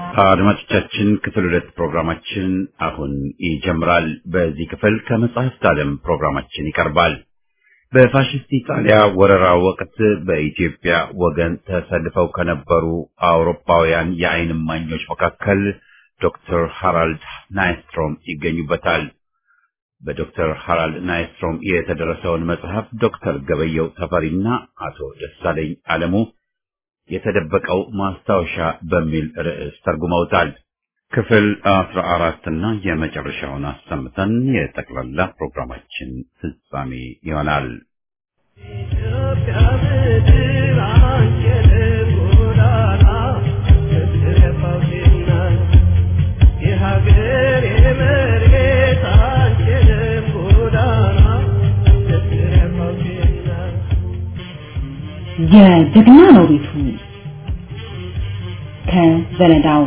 አድማጮቻችን ክፍል ሁለት ፕሮግራማችን አሁን ይጀምራል። በዚህ ክፍል ከመጽሐፍት ዓለም ፕሮግራማችን ይቀርባል። በፋሽስት ኢጣሊያ ወረራ ወቅት በኢትዮጵያ ወገን ተሰልፈው ከነበሩ አውሮፓውያን የዓይን እማኞች መካከል ዶክተር ሃራልድ ናይስትሮም ይገኙበታል። በዶክተር ሃራልድ ናይስትሮም የተደረሰውን መጽሐፍ ዶክተር ገበየው ተፈሪና አቶ ደሳለኝ አለሙ የተደበቀው ማስታወሻ በሚል ርዕስ ተርጉመውታል። ክፍል አስራ አራት እና የመጨረሻውን አሰምተን የጠቅላላ ፕሮግራማችን ፍጻሜ ይሆናል። የጀግና ነው ቤቱ ከዘለዳው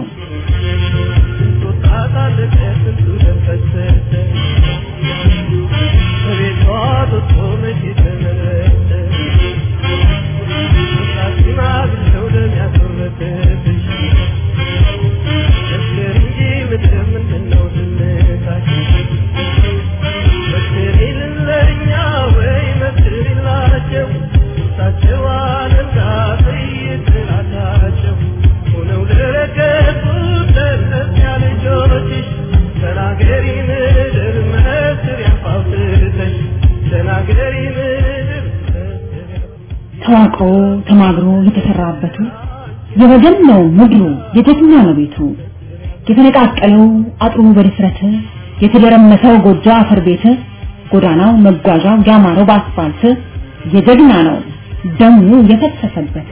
ተዋቅሮ ተማግሮ የተሰራበቱ የወገን ነው ምድሩ የጀግና ነው ቤቱ የተነቃቀለው አጥሩ በድፍረት የተደረመሰው ጎጆ አፈር ቤት ጎዳናው መጓዣው ያማረው በአስፋልት የጀግና ነው ደሙ የፈሰሰበት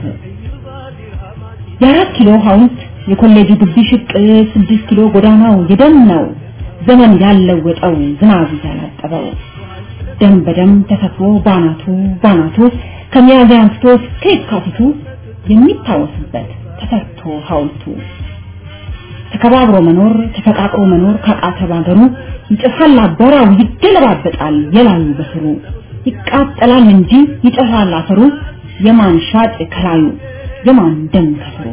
የአራት ኪሎ ሐውልት የኮሌጁ ግቢ ሽቅ ስድስት ኪሎ ጎዳናው የደም ነው ዘመን ያለወጠው ዝናብ ያላጠበው ደም በደም ተሰፍሮ ባናቱ ባናቱ ከሚያዝያ አንስቶ እስከ የካቲቱ የሚታወስበት ተሰርቶ ሐውልቱ ተከባብሮ መኖር ተፈቃቅሮ መኖር ካቃተ ባገሩ ይጨፋል አቧራው ይገለባበጣል የላዩ በስሩ ይቃጠላል እንጂ ይጨፋል አፈሩ የማን ሻጭ ከላዩ የማን ደም ከስሩ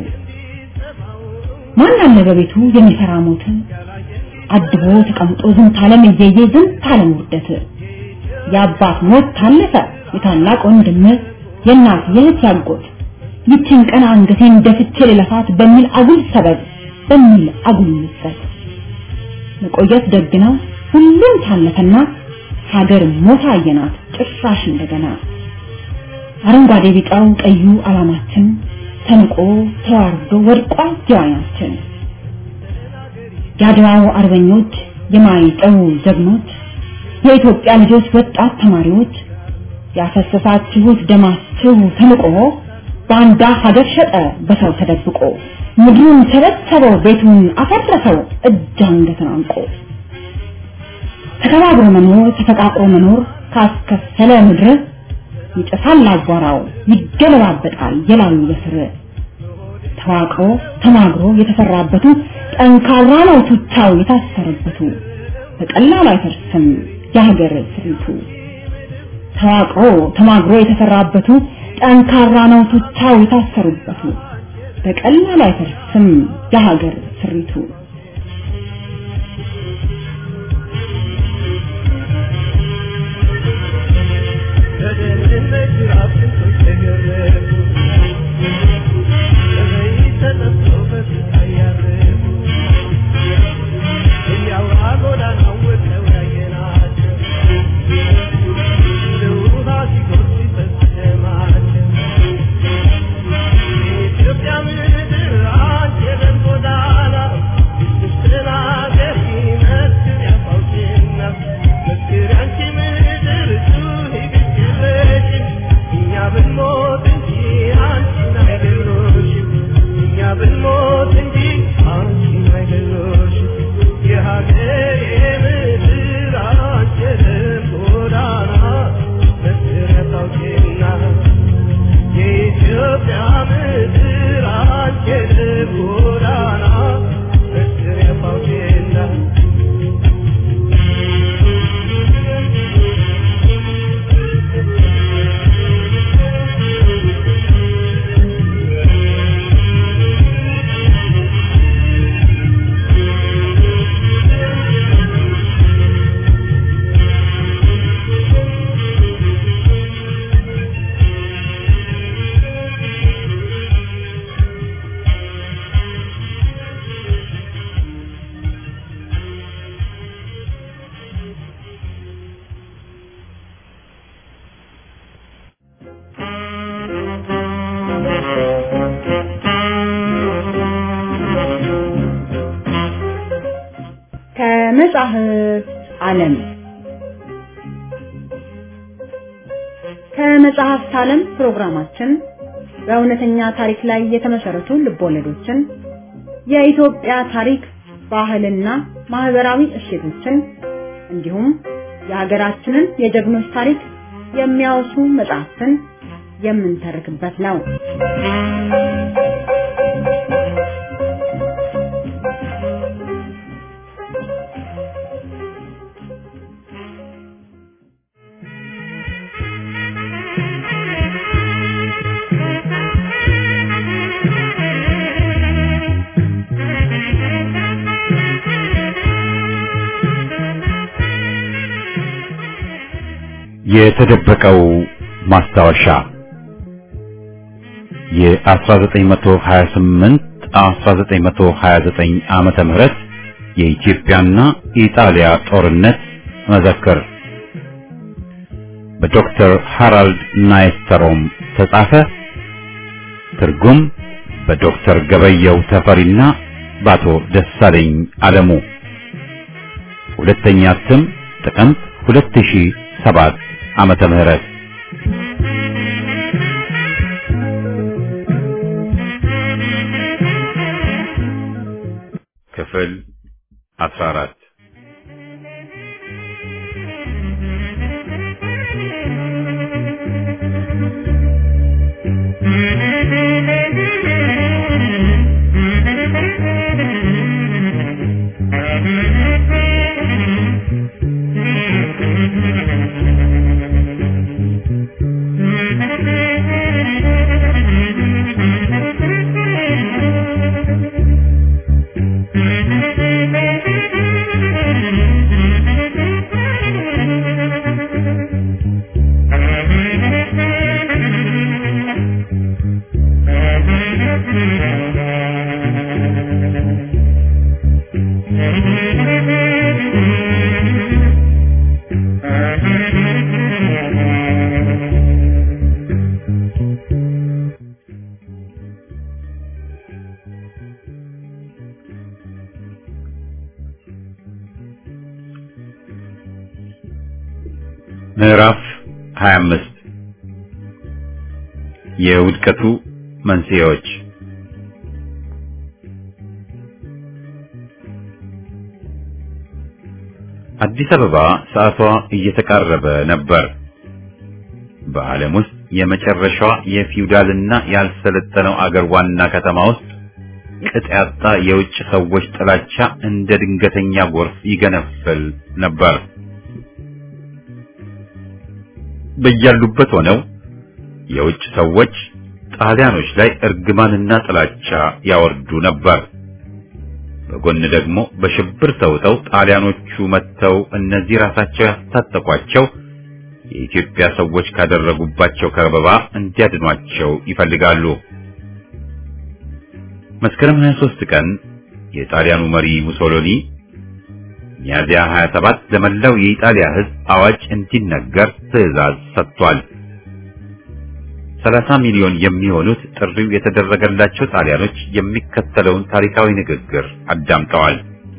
ማን አለ በቤቱ የሚሰራ ሞት አድቦ ተቀምጦ ዝንት ዓለም እየየ ዝንት ዓለም ውርደት የአባት ሞት ታለፈ የታላቅ ወንድም የእናት የእህት ያጎት ይችን ቀን አንገቴን ደፍቼ ልለፋት በሚል አጉል ሰበብ በሚል አጉል ምጸት መቆየት ደግ ነው ሁሉም ታለፈና ሀገር ሞታ አየናት ጭራሽ እንደገና አረንጓዴ ቢጫው ቀዩ አላማችን ተንቆ ተዋርዶ ወድቋል ጀዋናችን የአድዋው አርበኞች የማይጠው ጀግኖች የኢትዮጵያ ልጆች ወጣት ተማሪዎች ያፈሰሳችሁት ደማችሁ ተንቆ ባንዳ ሀገር ሸጠ በሰው ተደብቆ ምድሩን ሰበሰበው ቤቱን አፈረሰው እጅ አንገትን አንቆ ተከባብሮ መኖር ተፈቃቅሮ መኖር ካስከፈለ ምድር ይጨሳል አቧራው ይገለባበጣል የላዩ በስር ተዋቅሮ ተማግሮ የተሰራበቱ ጠንካራ ነው ቱቻው የታሰረበቱ በቀላሉ አይፈርስም የሀገር ስሪቱ ተዋቅሮ ተማግሮ የተሰራበቱ ጠንካራ ነው ቱቻው የታሰሩበቱ በቀላሉ አይፈርስም የሀገር ስሪቱ ብንሞት እንጂ አንቺን አይደለሽም እኛ ብንሞት እንጂ ከመጻሕፍት ዓለም ከመጽሐፍት ዓለም ፕሮግራማችን በእውነተኛ ታሪክ ላይ የተመሰረቱ ልቦለዶችን፣ የኢትዮጵያ ታሪክ፣ ባህልና ማህበራዊ እሴቶችን እንዲሁም የሀገራችንን የጀግኖች ታሪክ የሚያወሱ መጽሐፍትን የምንተርክበት ነው። የተደበቀው ማስታወሻ የ1928 1929 ዓመተ ምህረት የኢትዮጵያና ኢጣሊያ ጦርነት መዘክር በዶክተር ሃራልድ ናይስተሮም ተጻፈ። ትርጉም በዶክተር ገበየው ተፈሪና በአቶ ደሳለኝ አለሙ። ሁለተኛ እትም ጥቅምት 2007 ዓመተ ምህረት ክፍል 14 ምዕራፍ 25 የውድቀቱ መንስኤዎች አዲስ አበባ ሰዓቷ እየተቃረበ ነበር። በዓለም ውስጥ የመጨረሻዋ የፊውዳልና ያልሰለጠነው አገር ዋና ከተማ ውስጥ ቅጥ ያጣ የውጭ ሰዎች ጥላቻ እንደ ድንገተኛ ጎርፍ ይገነፍል ነበር። በያሉበት ሆነው የውጭ ሰዎች ጣሊያኖች ላይ እርግማንና ጥላቻ ያወርዱ ነበር። በጎን ደግሞ በሽብር ተውጠው ጣሊያኖቹ መጥተው እነዚህ ራሳቸው ያስታጠቋቸው የኢትዮጵያ ሰዎች ካደረጉባቸው ከበባ እንዲያድኗቸው ይፈልጋሉ። መስከረም 23 ቀን የጣሊያኑ መሪ ሙሶሎኒ ሚያዚያ 27 ለመላው የኢጣሊያ ሕዝብ አዋጅ እንዲነገር ትዕዛዝ ሰጥቷል። 30 ሚሊዮን የሚሆኑት ጥሪው የተደረገላቸው ጣሊያኖች የሚከተለውን ታሪካዊ ንግግር አዳምጠዋል።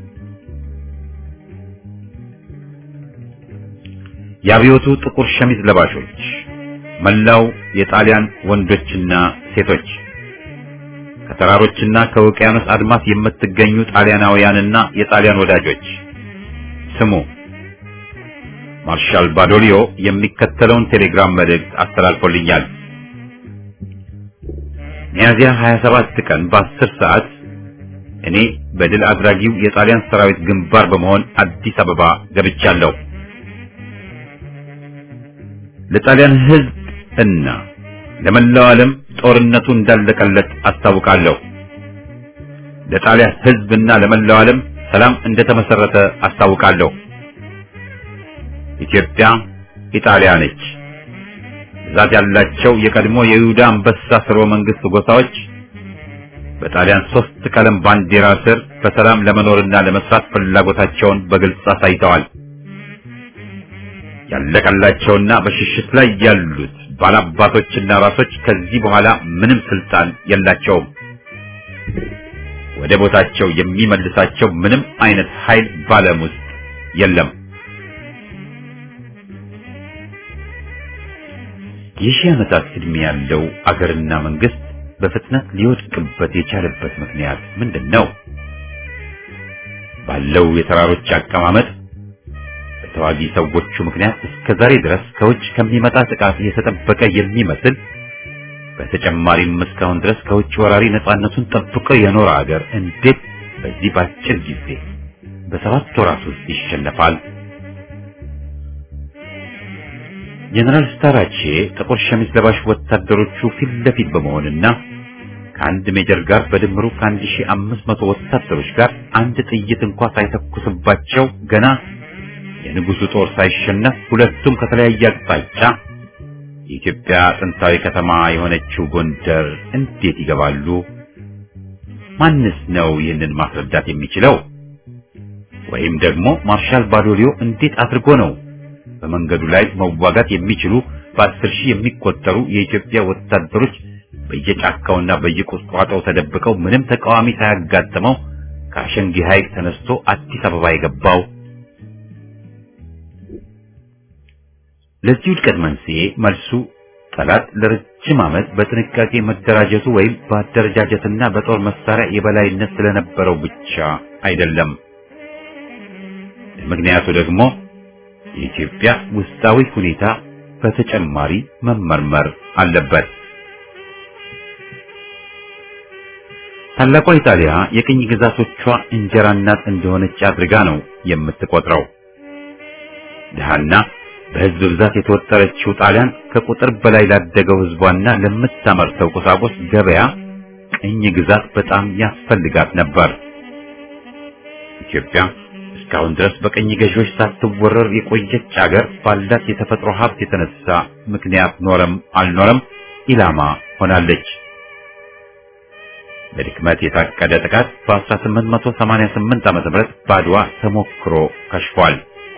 የአብዮቱ ጥቁር ሸሚዝ ለባሾች፣ መላው የጣሊያን ወንዶችና ሴቶች፣ ከተራሮችና ከውቅያኖስ አድማስ የምትገኙ ጣሊያናውያንና የጣሊያን ወዳጆች ስሙ። ማርሻል ባዶሊዮ የሚከተለውን ቴሌግራም መልእክት አስተላልፎልኛል። ሚያዚያ 27 ቀን በ10 ሰዓት እኔ በድል አድራጊው የጣሊያን ሰራዊት ግንባር በመሆን አዲስ አበባ ገብቻለሁ። ለጣሊያን ሕዝብ እና ለመላው ዓለም ጦርነቱ እንዳለቀለት አስታውቃለሁ። ለጣሊያን ሕዝብና ለመላው ዓለም ሰላም እንደተመሰረተ አስታውቃለሁ። ኢትዮጵያ ኢጣሊያ ነች። ብዛት ያላቸው የቀድሞ የይሁዳ አንበሳ ስርወ መንግስት ጎሳዎች በጣሊያን ሶስት ቀለም ባንዲራ ስር በሰላም ለመኖርና ለመስራት ፍላጎታቸውን በግልጽ አሳይተዋል። ያለቀላቸውና በሽሽት ላይ ያሉት ባላባቶችና ራሶች ከዚህ በኋላ ምንም ስልጣን የላቸውም። ወደ ቦታቸው የሚመልሳቸው ምንም አይነት ኃይል ባለም ውስጥ የለም። የሺህ ዓመታት ዕድሜ ያለው አገርና መንግስት በፍጥነት ሊወድቅበት የቻለበት ምክንያት ምንድን ነው? ባለው የተራሮች አቀማመጥ በተዋጊ ሰዎቹ ምክንያት እስከ ዛሬ ድረስ ከውጭ ከሚመጣ ጥቃት የተጠበቀ የሚመስል በተጨማሪም እስካሁን ድረስ ከውጭ ወራሪ ነፃነቱን ጠብቆ የኖረ አገር እንዴት በዚህ ባጭር ጊዜ በሰባት ወራት ውስጥ ይሸነፋል? ጀነራል ስታራቼ ጥቁር ሸሚዝ ለባሽ ወታደሮቹ ፊት ለፊት በመሆንና ከአንድ ሜጀር ጋር በድምሩ ከአንድ ሺህ አምስት መቶ ወታደሮች ጋር አንድ ጥይት እንኳ ሳይተኩስባቸው ገና የንጉሱ ጦር ሳይሸነፍ ሁለቱም ከተለያየ አቅጣጫ የኢትዮጵያ ጥንታዊ ከተማ የሆነችው ጎንደር እንዴት ይገባሉ? ማንስ ነው ይህንን ማስረዳት የሚችለው? ወይም ደግሞ ማርሻል ባዶሊዮ እንዴት አድርጎ ነው በመንገዱ ላይ መዋጋት የሚችሉ በአስር ሺህ የሚቆጠሩ የኢትዮጵያ ወታደሮች በየጫካውና በየቁጥቋጦው ተደብቀው ምንም ተቃዋሚ ሳያጋጥመው ከአሸንጊ ሐይቅ ተነስቶ አዲስ አበባ የገባው? ለዚህ ውድቀት መንስኤ መልሱ ጠላት ለረጅም ዓመት በጥንቃቄ መደራጀቱ ወይም በአደረጃጀትና በጦር መሳሪያ የበላይነት ስለነበረው ብቻ አይደለም። ምክንያቱ ደግሞ የኢትዮጵያ ውስጣዊ ሁኔታ በተጨማሪ መመርመር አለበት። ታላቋ ኢጣሊያ የቅኝ ግዛቶቿ እንጀራ እናት እንደሆነች አድርጋ ነው የምትቆጥረው። ድሃና በሕዝብ ብዛት የተወጠረችው ጣሊያን ከቁጥር በላይ ላደገው ሕዝቧና ለምታመርተው ቁሳቁስ ገበያ ቅኝ ግዛት በጣም ያስፈልጋት ነበር። ኢትዮጵያ እስካሁን ድረስ በቅኝ ገዢዎች ሳትወረር የቆየች አገር ባላት የተፈጥሮ ሀብት የተነሳ ምክንያት ኖረም አልኖረም ኢላማ ሆናለች። በድክመት የታቀደ ጥቃት በ1888 ዓ.ም በአድዋ ተሞክሮ ከሽፏል።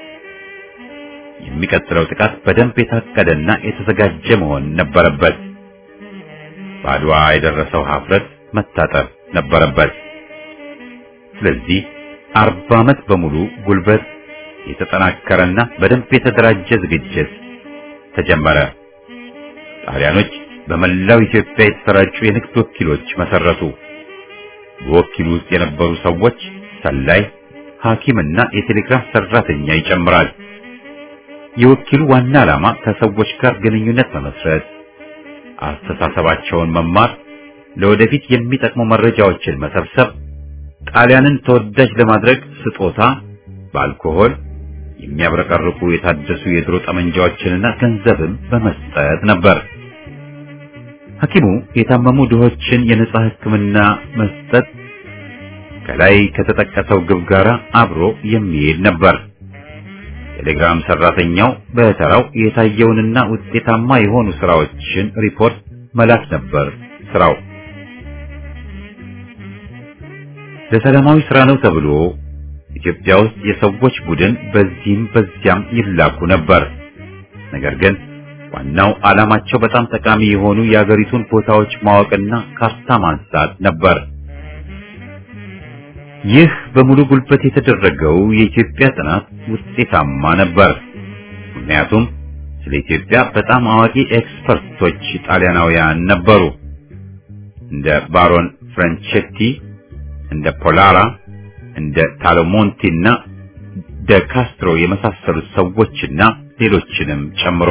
የሚቀጥለው ጥቃት በደንብ የታቀደና የተዘጋጀ መሆን ነበረበት። በአድዋ የደረሰው ሀፍረት መታጠብ ነበረበት። ስለዚህ አርባ ዓመት በሙሉ ጉልበት የተጠናከረና በደንብ የተደራጀ ዝግጅት ተጀመረ። ጣሊያኖች በመላው ኢትዮጵያ የተሰራጩ የንግድ ወኪሎች መሰረቱ። በወኪሉ ውስጥ የነበሩ ሰዎች ሰላይ፣ ሐኪምና የቴሌግራፍ ሰራተኛ ይጨምራል። የወኪሉ ዋና ዓላማ ከሰዎች ጋር ግንኙነት መመስረት፣ አስተሳሰባቸውን መማር፣ ለወደፊት የሚጠቅሙ መረጃዎችን መሰብሰብ፣ ጣሊያንን ተወዳጅ ለማድረግ ስጦታ፣ በአልኮሆል የሚያብረቀርቁ የታደሱ የድሮ ጠመንጃዎችንና ገንዘብም በመስጠት ነበር። ሐኪሙ የታመሙ ድሆችን የነጻ ሕክምና መስጠት ከላይ ከተጠቀሰው ግብ ጋር አብሮ የሚሄድ ነበር። ቴሌግራም ሰራተኛው በተራው የታየውንና ውጤታማ የሆኑ ስራዎችን ሪፖርት መላክ ነበር ስራው። ለሰላማዊ ስራ ነው ተብሎ ኢትዮጵያ ውስጥ የሰዎች ቡድን በዚህም በዚያም ይላኩ ነበር። ነገር ግን ዋናው ዓላማቸው በጣም ጠቃሚ የሆኑ የአገሪቱን ቦታዎች ማወቅና ካርታ ማንሳት ነበር። ይህ በሙሉ ጉልበት የተደረገው የኢትዮጵያ ጥናት ውጤታማ ነበር። ምክንያቱም ስለ ኢትዮጵያ በጣም አዋቂ ኤክስፐርቶች ጣሊያናውያን ነበሩ። እንደ ባሮን ፍራንቼቲ፣ እንደ ፖላራ፣ እንደ ታሎሞንቲ እና ደ ካስትሮ የመሳሰሉት ሰዎችና ሌሎችንም ጨምሮ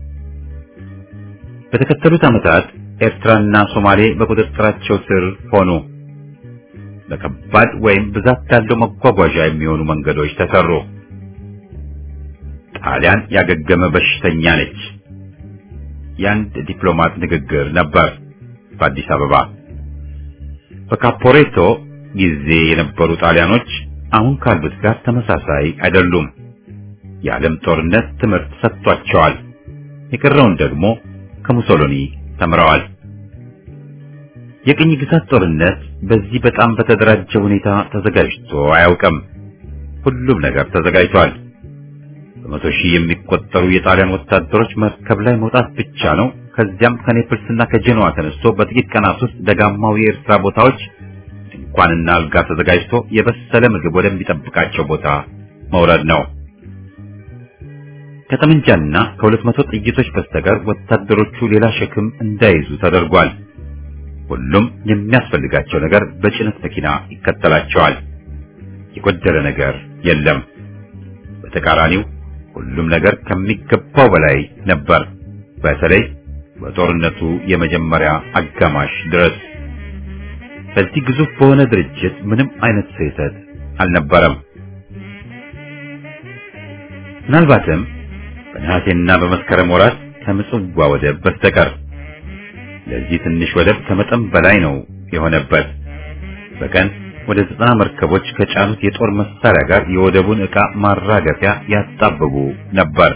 በተከተሉት ዓመታት ኤርትራና ሶማሌ በቁጥጥራቸው ስር ሆኑ። በከባድ ወይም ብዛት ያለው መጓጓዣ የሚሆኑ መንገዶች ተሰሩ። ጣሊያን ያገገመ በሽተኛ ነች። የአንድ ዲፕሎማት ንግግር ነበር በአዲስ አበባ። በካፖሬቶ ጊዜ የነበሩ ጣሊያኖች አሁን ካሉት ጋር ተመሳሳይ አይደሉም። የዓለም ጦርነት ትምህርት ሰጥቷቸዋል። የቀረውን ደግሞ ከሙሶሎኒ ተምረዋል። የቅኝ ግዛት ጦርነት በዚህ በጣም በተደራጀ ሁኔታ ተዘጋጅቶ አያውቅም። ሁሉም ነገር ተዘጋጅቷል። በመቶ ሺህ የሚቆጠሩ የጣሊያን ወታደሮች መርከብ ላይ መውጣት ብቻ ነው። ከዚያም ከኔፕልስና ከጄኖዋ ተነስቶ በጥቂት ቀናት ውስጥ ደጋማው የኤርትራ ቦታዎች ድንኳንና አልጋ ተዘጋጅቶ የበሰለ ምግብ ወደሚጠብቃቸው ቦታ መውረድ ነው። ከጠመንጃና ከሁለት መቶ ጥይቶች በስተቀር ወታደሮቹ ሌላ ሸክም እንዳይዙ ተደርጓል። ሁሉም የሚያስፈልጋቸው ነገር በጭነት መኪና ይከተላቸዋል። የጎደለ ነገር የለም። በተቃራኒው ሁሉም ነገር ከሚገባው በላይ ነበር። በተለይ በጦርነቱ የመጀመሪያ አጋማሽ ድረስ በዚህ ግዙፍ በሆነ ድርጅት ምንም አይነት ስህተት አልነበረም። ምናልባትም በነሐሴና በመስከረም ወራት ከምጽዋ ወደብ በስተቀር ለዚህ ትንሽ ወደብ ከመጠን በላይ ነው የሆነበት። በቀን ወደ ዘጠና መርከቦች ከጫኑት የጦር መሳሪያ ጋር የወደቡን ዕቃ ማራገፊያ ያጣብቡ ነበር።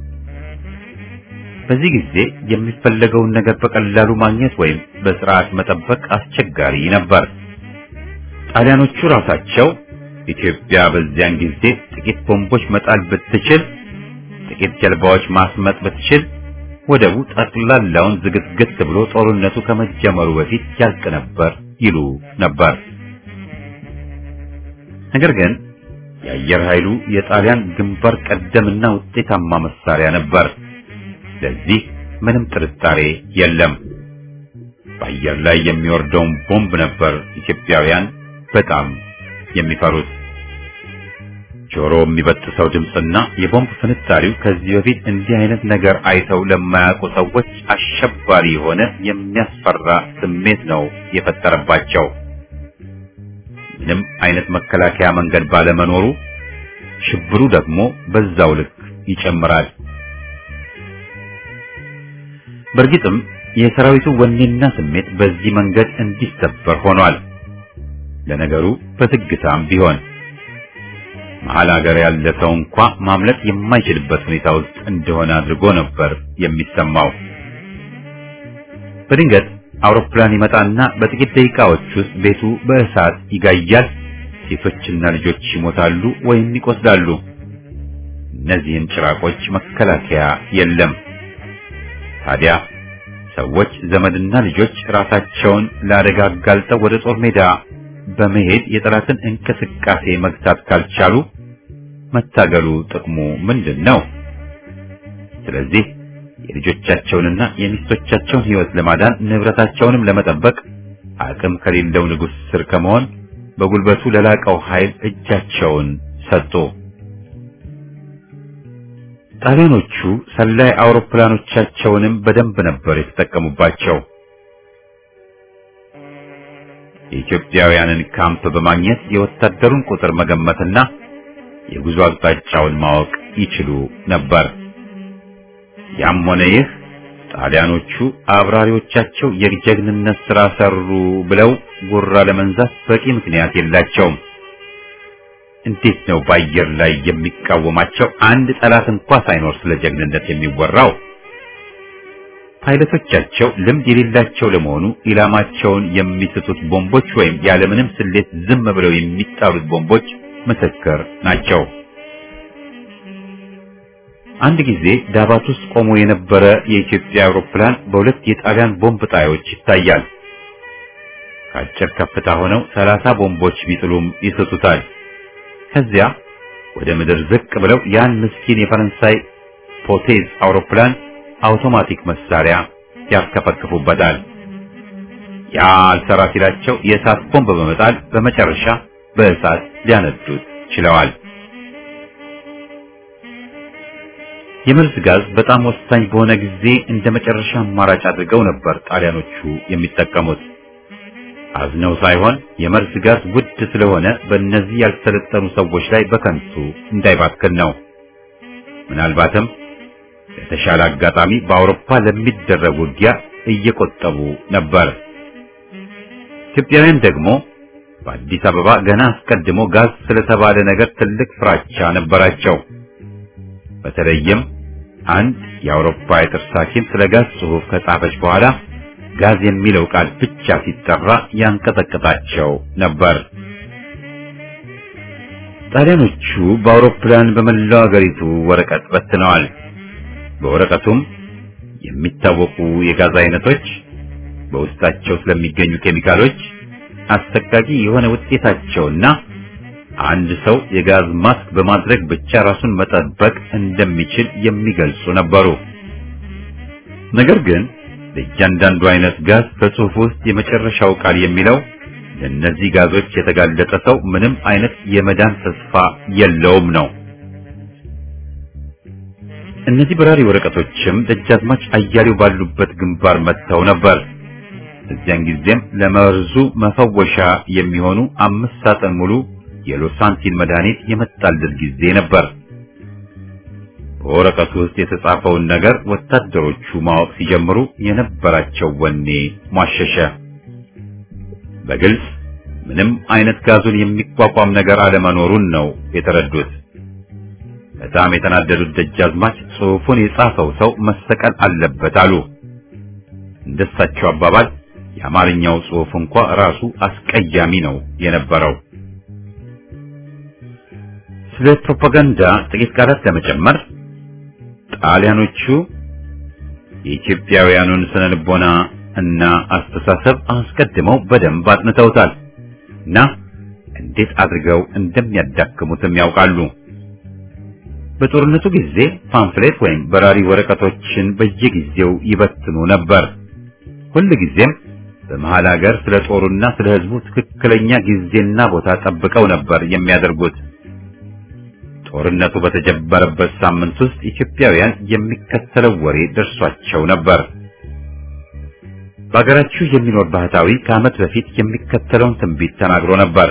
በዚህ ጊዜ የሚፈለገውን ነገር በቀላሉ ማግኘት ወይም በስርዓት መጠበቅ አስቸጋሪ ነበር። ጣሊያኖቹ ራሳቸው ኢትዮጵያ በዚያን ጊዜ ጥቂት ቦምቦች መጣል ብትችል፣ ጥቂት ጀልባዎች ማስመጥ ብትችል ወደቡ ጠቅላላውን ዝግትግት ብሎ ጦርነቱ ከመጀመሩ በፊት ያልቅ ነበር ይሉ ነበር። ነገር ግን የአየር ኃይሉ የጣሊያን ግንባር ቀደምና ውጤታማ መሳሪያ ነበር። ለዚህ ምንም ጥርጣሬ የለም። በአየር ላይ የሚወርደውን ቦምብ ነበር ኢትዮጵያውያን በጣም የሚፈሩት። ጆሮ የሚበጥሰው ድምፅና የቦምብ ፍንጣሪው ከዚህ በፊት እንዲህ አይነት ነገር አይተው ለማያውቁ ሰዎች አሸባሪ የሆነ የሚያስፈራ ስሜት ነው የፈጠረባቸው። ምንም አይነት መከላከያ መንገድ ባለመኖሩ ሽብሩ ደግሞ በዛው ልክ ይጨምራል። በእርግጥም የሰራዊቱ ወኔና ስሜት በዚህ መንገድ እንዲሰበር ሆኗል። ለነገሩ በትግታም ቢሆን መሀል ሀገር ያለ ሰው እንኳ ማምለጥ የማይችልበት ሁኔታ ውስጥ እንደሆነ አድርጎ ነበር የሚሰማው። በድንገት አውሮፕላን ይመጣና በጥቂት ደቂቃዎች ውስጥ ቤቱ በእሳት ይጋያል። ሴቶችና ልጆች ይሞታሉ ወይም ይቆስላሉ። እነዚህን ጭራቆች መከላከያ የለም። ታዲያ ሰዎች ዘመድና ልጆች ራሳቸውን ለአደጋ አጋልጠው ወደ ጦር ሜዳ በመሄድ የጠላትን እንቅስቃሴ መግታት ካልቻሉ መታገሉ ጥቅሙ ምንድን ነው? ስለዚህ የልጆቻቸውንና የሚስቶቻቸውን ሕይወት ለማዳን ንብረታቸውንም ለመጠበቅ አቅም ከሌለው ንጉሥ ስር ከመሆን በጉልበቱ ለላቀው ኃይል እጃቸውን ሰጡ። ጣሊያኖቹ ሰላይ አውሮፕላኖቻቸውንም በደንብ ነበር የተጠቀሙባቸው። የኢትዮጵያውያንን ካምፕ በማግኘት የወታደሩን ቁጥር መገመትና የጉዞ አቅጣጫውን ማወቅ ይችሉ ነበር። ያም ሆነ ይህ ጣሊያኖቹ አብራሪዎቻቸው የጀግንነት ሥራ ሰሩ ብለው ጉራ ለመንዛት በቂ ምክንያት የላቸውም። እንዴት ነው በአየር ላይ የሚቃወማቸው አንድ ጠላት እንኳ ሳይኖር ስለ ጀግንነት የሚወራው? ፓይለቶቻቸው ልምድ የሌላቸው ለመሆኑ ኢላማቸውን የሚስቱት ቦምቦች ወይም ያለምንም ስሌት ዝም ብለው የሚጣሉት ቦምቦች ምስክር ናቸው። አንድ ጊዜ ዳባት ውስጥ ቆሞ የነበረ የኢትዮጵያ አውሮፕላን በሁለት የጣሊያን ቦምብ ጣዮች ይታያል። ከአጭር ከፍታ ሆነው ሰላሳ ቦምቦች ቢጥሉም ይስቱታል። ከዚያ ወደ ምድር ዝቅ ብለው ያን ምስኪን የፈረንሳይ ፖቴዝ አውሮፕላን አውቶማቲክ መሳሪያ ያርከፈክፉበታል። ያ አልሰራ ሲላቸው የእሳት ቦምብ በመጣል በመጨረሻ በእሳት ሊያነዱት ችለዋል። የመርዝ ጋዝ በጣም ወሳኝ በሆነ ጊዜ እንደ መጨረሻ አማራጭ አድርገው ነበር ጣሊያኖቹ የሚጠቀሙት። አዝነው ሳይሆን የመርዝ ጋዝ ውድ ስለሆነ በእነዚህ ያልሰለጠኑ ሰዎች ላይ በከንቱ እንዳይባክን ነው። ምናልባትም ለተሻለ አጋጣሚ በአውሮፓ ለሚደረግ ውጊያ እየቆጠቡ ነበር። ኢትዮጵያውያን ደግሞ በአዲስ አበባ ገና አስቀድሞ ጋዝ ስለተባለ ነገር ትልቅ ፍራቻ ነበራቸው። በተለይም አንድ የአውሮፓ የጥርስ ሐኪም ስለ ጋዝ ጽሑፍ ከጻፈች በኋላ ጋዝ የሚለው ቃል ብቻ ሲጠራ ያንቀጠቅጣቸው ነበር። ጣሊያኖቹ በአውሮፕላን በመላው አገሪቱ ወረቀት በትነዋል። በወረቀቱም የሚታወቁ የጋዝ አይነቶች፣ በውስጣቸው ስለሚገኙ ኬሚካሎች፣ አሰቃቂ የሆነ ውጤታቸውና አንድ ሰው የጋዝ ማስክ በማድረግ ብቻ ራሱን መጠበቅ እንደሚችል የሚገልጹ ነበሩ። ነገር ግን ለእያንዳንዱ አይነት ጋዝ በጽሑፍ ውስጥ የመጨረሻው ቃል የሚለው ለእነዚህ ጋዞች የተጋለጠ ሰው ምንም አይነት የመዳን ተስፋ የለውም ነው። እነዚህ በራሪ ወረቀቶችም ደጃዝማች አያሌው ባሉበት ግንባር መጥተው ነበር። እዚያን ጊዜም ለመርዙ መፈወሻ የሚሆኑ አምስት ሳጥን ሙሉ የሎሳንቲን መድኃኒት የመጣለት ጊዜ ነበር። በወረቀቱ ውስጥ የተጻፈውን ነገር ወታደሮቹ ማወቅ ሲጀምሩ የነበራቸው ወኔ ሟሸሸ። በግልጽ ምንም አይነት ጋዙን የሚቋቋም ነገር አለመኖሩን ነው የተረዱት። በጣም የተናደዱት ደጃዝማች ጽሑፉን የጻፈው ሰው መሰቀል አለበት አሉ። እንደሳቸው አባባል የአማርኛው ጽሑፍ እንኳ ራሱ አስቀያሚ ነው የነበረው። ስለ ፕሮፓጋንዳ ጥቂት ቃላት ለመጨመር ጣሊያኖቹ የኢትዮጵያውያኑን ስነ ልቦና እና አስተሳሰብ አስቀድመው በደንብ አጥንተውታል እና እንዴት አድርገው እንደሚያዳክሙትም ያውቃሉ። በጦርነቱ ጊዜ ፓምፍሌት ወይም በራሪ ወረቀቶችን በየጊዜው ይበትኑ ነበር። ሁል ጊዜም በመሃል ሀገር ስለ ጦሩና ስለ ሕዝቡ ትክክለኛ ጊዜና ቦታ ጠብቀው ነበር የሚያደርጉት። ጦርነቱ በተጀመረበት ሳምንት ውስጥ ኢትዮጵያውያን የሚከተለው ወሬ ደርሷቸው ነበር። በሀገራችሁ የሚኖር ባህታዊ ከዓመት በፊት የሚከተለውን ትንቢት ተናግሮ ነበር።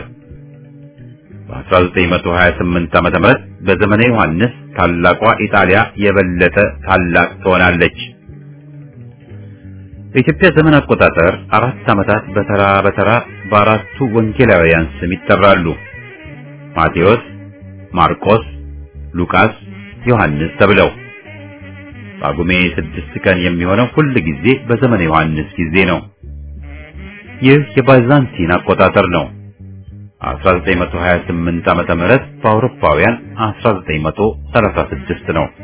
በ1928 ዓመተ ምህረት በዘመነ ዮሐንስ ታላቋ ኢጣሊያ የበለጠ ታላቅ ትሆናለች። በኢትዮጵያ ዘመን አቆጣጠር አራት ዓመታት በተራ በተራ በአራቱ ወንጌላውያን ስም ይጠራሉ። ማቴዎስ፣ ማርቆስ፣ ሉቃስ፣ ዮሐንስ ተብለው ጳጉሜ ስድስት ቀን የሚሆነው ሁል ጊዜ በዘመነ ዮሐንስ ጊዜ ነው። ይህ የባይዛንቲን አቆጣጠር ነው። 1928 ዓመተ ምህረት በአውሮፓውያን 1936 ነው።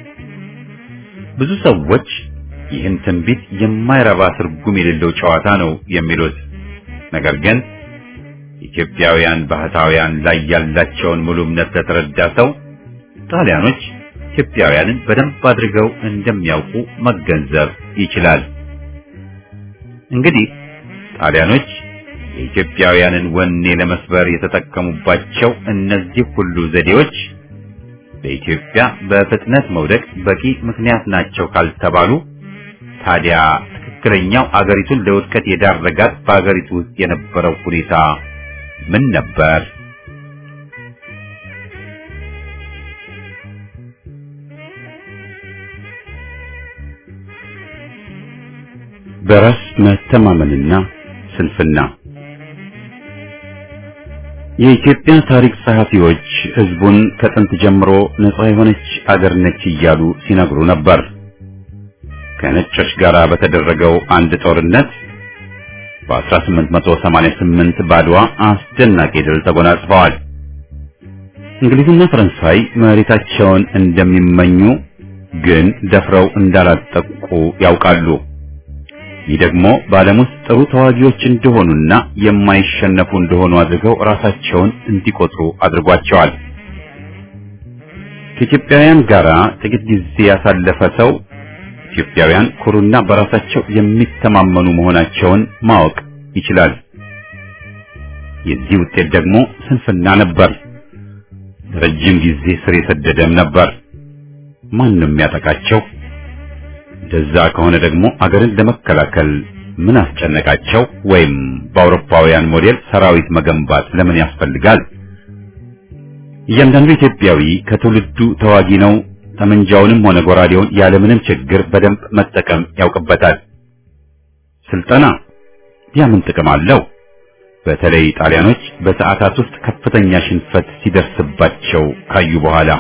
ብዙ ሰዎች ይህን ትንቢት የማይረባ ትርጉም የሌለው ጨዋታ ነው የሚሉት። ነገር ግን ኢትዮጵያውያን ባህታውያን ላይ ያላቸውን ሙሉ እምነት ለተረዳ ሰው ጣሊያኖች ኢትዮጵያውያንን በደንብ አድርገው እንደሚያውቁ መገንዘብ ይችላል። እንግዲህ ጣሊያኖች የኢትዮጵያውያንን ወኔ ለመስበር የተጠቀሙባቸው እነዚህ ሁሉ ዘዴዎች በኢትዮጵያ በፍጥነት መውደቅ በቂ ምክንያት ናቸው ካልተባሉ ታዲያ ትክክለኛው አገሪቱን ለውድቀት የዳረጋት በአገሪቱ ውስጥ የነበረው ሁኔታ ምን ነበር? በራስ መተማመንና ስንፍና የኢትዮጵያ ታሪክ ጸሐፊዎች ሕዝቡን ከጥንት ጀምሮ ነጻ የሆነች አገር ነች እያሉ ሲነግሩ ነበር። ከነጮች ጋር በተደረገው አንድ ጦርነት በ1888 ባድዋ አስደናቂ ድል ተጎናጽፈዋል። እንግሊዝና ፈረንሳይ መሬታቸውን እንደሚመኙ ግን ደፍረው እንዳላጠቁ ያውቃሉ። ይህ ደግሞ በዓለም ውስጥ ጥሩ ተዋጊዎች እንደሆኑና የማይሸነፉ እንደሆኑ አድርገው ራሳቸውን እንዲቆጥሩ አድርጓቸዋል። ከኢትዮጵያውያን ጋር ጥቂት ጊዜ ያሳለፈ ሰው ኢትዮጵያውያን ኩሩና በራሳቸው የሚተማመኑ መሆናቸውን ማወቅ ይችላል። የዚህ ውጤት ደግሞ ስንፍና ነበር። ረጅም ጊዜ ስር የሰደደም ነበር። ማንም ያጠቃቸው እንደዛ ከሆነ ደግሞ አገርን ለመከላከል ምን አስጨነቃቸው? ወይም በአውሮፓውያን ሞዴል ሰራዊት መገንባት ለምን ያስፈልጋል? እያንዳንዱ ኢትዮጵያዊ ከትውልዱ ተዋጊ ነው። ጠመንጃውንም ሆነ ጎራዴውን ያለምንም ችግር በደንብ መጠቀም ያውቅበታል። ስልጠና ያ ምን ጥቅም አለው? በተለይ ጣሊያኖች በሰዓታት ውስጥ ከፍተኛ ሽንፈት ሲደርስባቸው ካዩ በኋላ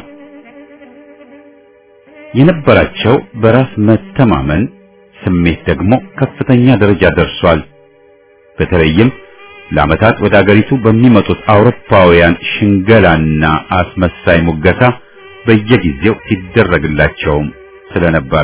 የነበራቸው በራስ መተማመን ስሜት ደግሞ ከፍተኛ ደረጃ ደርሷል። በተለይም ለዓመታት ወደ አገሪቱ በሚመጡት አውሮፓውያን ሽንገላና አስመሳይ ሙገሳ በየጊዜው ሲደረግላቸውም ስለነበር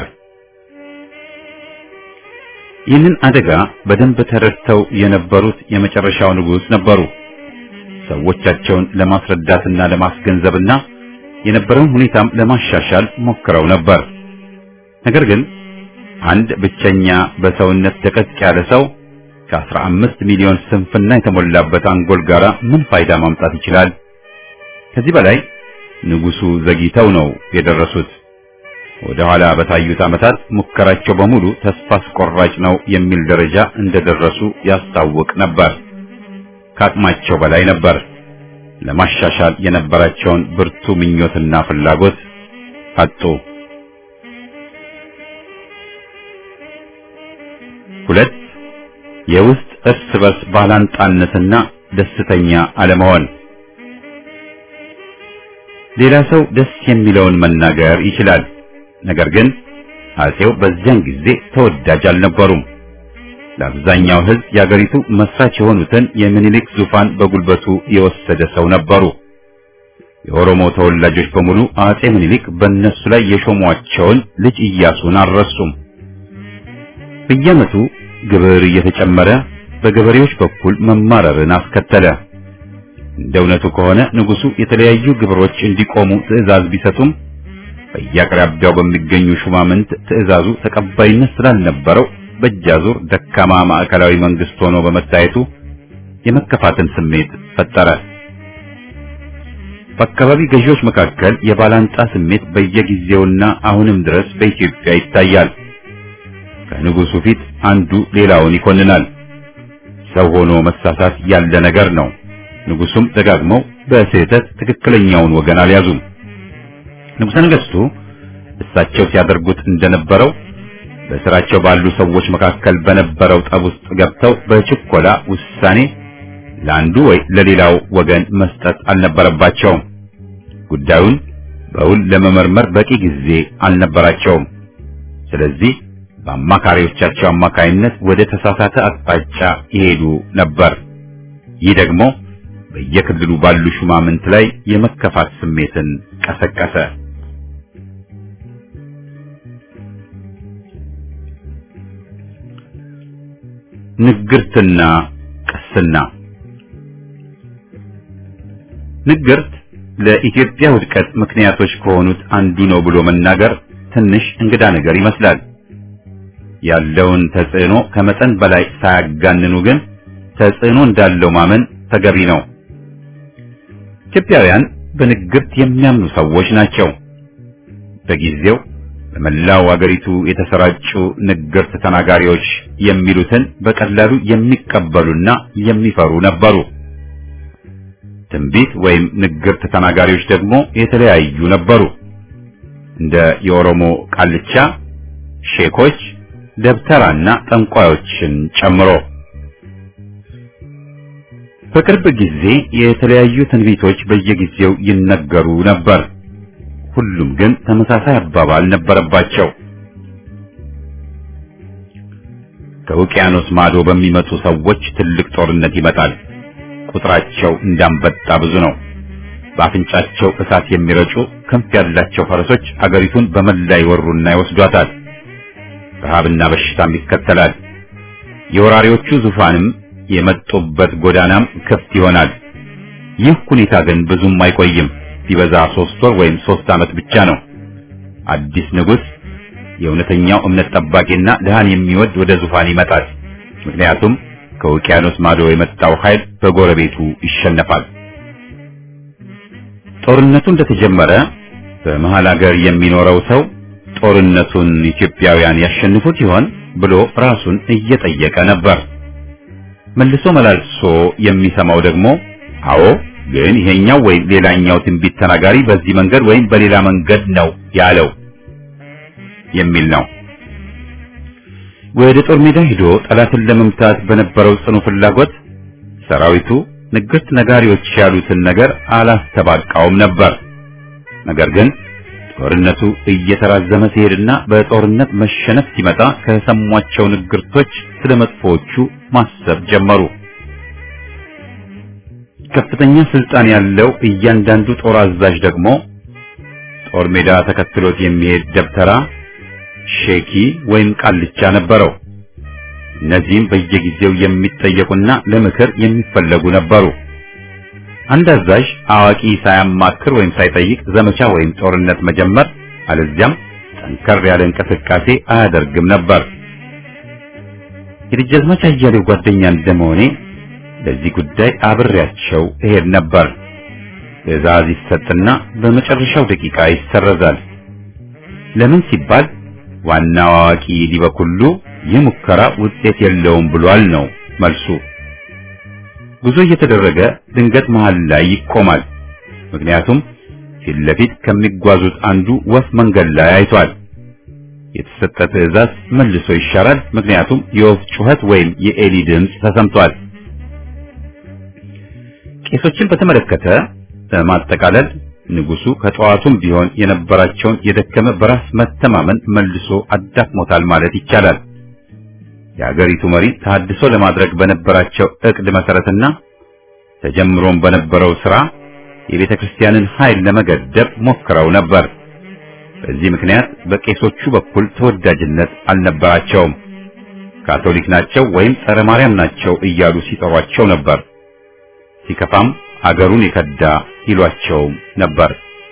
ይህንን አደጋ በደንብ ተረድተው የነበሩት የመጨረሻው ንጉሥ ነበሩ። ሰዎቻቸውን ለማስረዳትና ለማስገንዘብና የነበረውን ሁኔታም ለማሻሻል ሞክረው ነበር። ነገር ግን አንድ ብቸኛ በሰውነት ደቀቅ ያለ ሰው ከአስራ አምስት ሚሊዮን ስንፍና የተሞላበት አንጎል ጋራ ምን ፋይዳ ማምጣት ይችላል? ከዚህ በላይ ንጉሱ ዘግይተው ነው የደረሱት። ወደ ኋላ በታዩት ዓመታት ሙከራቸው በሙሉ ተስፋ አስቆራጭ ነው የሚል ደረጃ እንደደረሱ ያስታውቅ ነበር። ከአቅማቸው በላይ ነበር። ለማሻሻል የነበራቸውን ብርቱ ምኞትና ፍላጎት አጡ። ሁለት የውስጥ እርስ በርስ ባላንጣነትና ደስተኛ አለመሆን። ሌላ ሰው ደስ የሚለውን መናገር ይችላል። ነገር ግን አጼው በዚያን ጊዜ ተወዳጅ አልነበሩም። ለአብዛኛው ሕዝብ የአገሪቱ መስራች የሆኑትን የሚኒሊክ ዙፋን በጉልበቱ የወሰደ ሰው ነበሩ። የኦሮሞ ተወላጆች በሙሉ አጼ ምኒልክ በእነሱ ላይ የሾሟቸውን ልጅ ኢያሱን አልረሱም። በየዓመቱ ግብር እየተጨመረ በገበሬዎች በኩል መማረርን አስከተለ። እንደ እውነቱ ከሆነ ንጉሱ የተለያዩ ግብሮች እንዲቆሙ ትዕዛዝ ቢሰጡም በየአቅራቢያው በሚገኙ ሹማምንት ትዕዛዙ ተቀባይነት ስላልነበረው በእጃዙር ደካማ ማዕከላዊ መንግስት ሆኖ በመታየቱ የመከፋትን ስሜት ፈጠረ። በአካባቢ ገዢዎች መካከል የባላንጣ ስሜት በየጊዜውና አሁንም ድረስ በኢትዮጵያ ይታያል። ከንጉሱ ፊት አንዱ ሌላውን ይኮንናል። ሰው ሆኖ መሳሳት ያለ ነገር ነው። ንጉሱም ደጋግመው በስህተት ትክክለኛውን ወገን አልያዙም። ንጉሠ ነገሥቱ እሳቸው ሲያደርጉት እንደነበረው በስራቸው ባሉ ሰዎች መካከል በነበረው ጠብ ውስጥ ገብተው በችኮላ ውሳኔ ለአንዱ ወይ ለሌላው ወገን መስጠት አልነበረባቸውም። ጉዳዩን በውል ለመመርመር በቂ ጊዜ አልነበራቸውም። ስለዚህ በአማካሪዎቻቸው አማካይነት ወደ ተሳሳተ አቅጣጫ ይሄዱ ነበር። ይህ ደግሞ በየክልሉ ባሉ ሹማምንት ላይ የመከፋት ስሜትን ቀሰቀሰ። ንግርትና ቅስና። ንግርት ለኢትዮጵያ ውድቀት ምክንያቶች ከሆኑት አንዱ ነው ብሎ መናገር ትንሽ እንግዳ ነገር ይመስላል። ያለውን ተጽዕኖ ከመጠን በላይ ሳያጋንኑ ግን ተጽዕኖ እንዳለው ማመን ተገቢ ነው። ኢትዮጵያውያን በንግርት የሚያምኑ ሰዎች ናቸው። በጊዜው በመላው አገሪቱ የተሰራጩ ንግርት ተናጋሪዎች የሚሉትን በቀላሉ የሚቀበሉና የሚፈሩ ነበሩ። ትንቢት ወይም ንግርት ተናጋሪዎች ደግሞ የተለያዩ ነበሩ። እንደ የኦሮሞ ቃልቻ፣ ሼኮች፣ ደብተራና ጠንቋዮችን ጨምሮ በቅርብ ጊዜ የተለያዩ ትንቢቶች በየጊዜው ይነገሩ ነበር። ሁሉም ግን ተመሳሳይ አባባል ነበረባቸው። ከውቅያኖስ ማዶ በሚመጡ ሰዎች ትልቅ ጦርነት ይመጣል። ቁጥራቸው እንዳንበጣ ብዙ ነው። በአፍንጫቸው እሳት የሚረጩ ክንፍ ያላቸው ፈረሶች አገሪቱን በመላ ይወሩና ይወስዷታል። ረሃብና በሽታም ይከተላል። የወራሪዎቹ ዙፋንም የመጡበት ጎዳናም ክፍት ይሆናል። ይህ ሁኔታ ግን ብዙም አይቆይም። ቢበዛ ሶስት ወር ወይም ሶስት ዓመት ብቻ ነው። አዲስ ንጉሥ የእውነተኛው እምነት ጠባቂና ድሃን የሚወድ ወደ ዙፋን ይመጣል። ምክንያቱም ከውቅያኖስ ማዶ የመጣው ኃይል በጎረቤቱ ይሸነፋል። ጦርነቱ እንደተጀመረ በመሃል ሀገር የሚኖረው ሰው ጦርነቱን ኢትዮጵያውያን ያሸንፉት ይሆን ብሎ ራሱን እየጠየቀ ነበር። መልሶ መላልሶ የሚሰማው ደግሞ አዎ ግን ይሄኛው ወይም ሌላኛው ትንቢት ተናጋሪ በዚህ መንገድ ወይም በሌላ መንገድ ነው ያለው የሚል ነው። ወደ ጦር ሜዳ ሄዶ ጠላትን ለመምታት በነበረው ጽኑ ፍላጎት ሰራዊቱ ንግርት ነጋሪዎች ያሉትን ነገር አላስተባቃውም ነበር። ነገር ግን ጦርነቱ እየተራዘመ ሲሄድና በጦርነት መሸነፍ ሲመጣ ከሰሟቸው ንግርቶች ስለ መጥፎዎቹ ማሰብ ጀመሩ። ከፍተኛ ስልጣን ያለው እያንዳንዱ ጦር አዛዥ ደግሞ ጦር ሜዳ ተከትሎት የሚሄድ ደብተራ፣ ሼኪ ወይም ቃልቻ ነበረው። እነዚህም በየጊዜው የሚጠየቁና ለምክር የሚፈለጉ ነበሩ። አንድ አዛዥ አዋቂ ሳያማክር ወይም ሳይጠይቅ ዘመቻ ወይም ጦርነት መጀመር አለዚያም ጠንከር ያለ እንቅስቃሴ አያደርግም ነበር። የደጃዝማች አያሌው ጓደኛ እንደመሆኔ ለዚህ ጉዳይ አብሬያቸው እሄድ ነበር። ትዕዛዝ ይሰጥና በመጨረሻው ደቂቃ ይሰረዛል። ለምን ሲባል ዋናው አዋቂ ሊበኩሉ ይህ ሙከራ ውጤት የለውም ብሏል ነው መልሱ። ጉዞ እየተደረገ ድንገት መሃል ላይ ይቆማል። ምክንያቱም ፊት ለፊት ከሚጓዙት አንዱ ወፍ መንገድ ላይ አይቷል። የተሰጠ ትዕዛዝ መልሶ ይሻራል። ምክንያቱም የወፍ ጩኸት ወይም የኤሊ ድምፅ ተሰምቷል። ቄሶችን በተመለከተ በማጠቃለል ንጉሱ ከጠዋቱም ቢሆን የነበራቸውን የደከመ በራስ መተማመን መልሶ አዳክሞታል ማለት ይቻላል። የሀገሪቱ መሪ ታድሶ ለማድረግ በነበራቸው እቅድ መሰረትና ተጀምሮም በነበረው ስራ የቤተ ክርስቲያንን ኃይል ለመገደብ ሞክረው ነበር። በዚህ ምክንያት በቄሶቹ በኩል ተወዳጅነት አልነበራቸውም። ካቶሊክ ናቸው ወይም ጸረ ማርያም ናቸው እያሉ ሲጠሯቸው ነበር። ሲከፋም አገሩን የከዳ ይሏቸውም ነበር።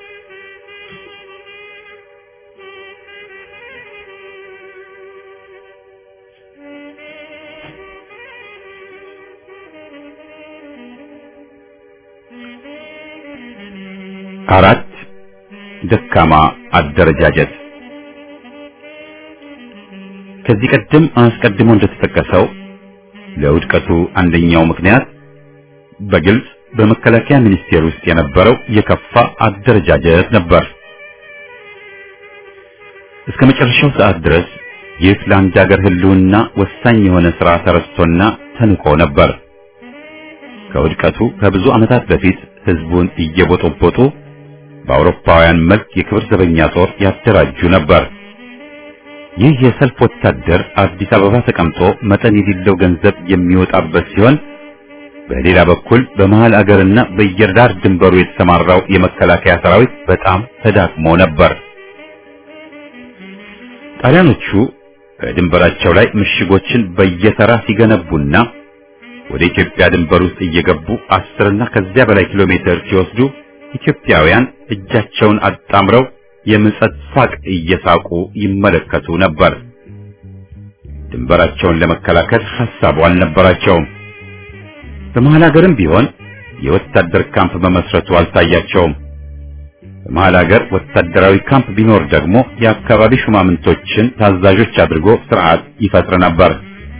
አራት ደካማ አደረጃጀት ከዚህ ቀደም አስቀድሞ እንደተጠቀሰው ለውድቀቱ አንደኛው ምክንያት በግልጽ በመከላከያ ሚኒስቴር ውስጥ የነበረው የከፋ አደረጃጀት ነበር። እስከ መጨረሻው ሰዓት ድረስ ይህ ለአንድ ሀገር ሕልውና ወሳኝ የሆነ ሥራ ተረስቶና ተንቆ ነበር። ከውድቀቱ ከብዙ ዓመታት በፊት ሕዝቡን እየቦጦቦጡ በአውሮፓውያን መልክ የክብር ዘበኛ ጦር ያደራጁ ነበር። ይህ የሰልፍ ወታደር አዲስ አበባ ተቀምጦ መጠን የሌለው ገንዘብ የሚወጣበት ሲሆን በሌላ በኩል በመሃል አገርና በየዳር ድንበሩ የተሰማራው የመከላከያ ሰራዊት በጣም ተዳክሞ ነበር። ጣሊያኖቹ በድንበራቸው ላይ ምሽጎችን በየተራ ሲገነቡና ወደ ኢትዮጵያ ድንበር ውስጥ እየገቡ አስርና ከዚያ በላይ ኪሎ ሜትር ሲወስዱ ኢትዮጵያውያን እጃቸውን አጣምረው የምጸት ሳቅ እየሳቁ ይመለከቱ ነበር። ድንበራቸውን ለመከላከል ሐሳቡ አልነበራቸውም። በመሃል ሀገርም ቢሆን የወታደር ካምፕ መመስረቱ አልታያቸውም። በመሃል ሀገር ወታደራዊ ካምፕ ቢኖር ደግሞ የአካባቢ ሹማምንቶችን ታዛዦች አድርጎ ስርዓት ይፈጥር ነበር።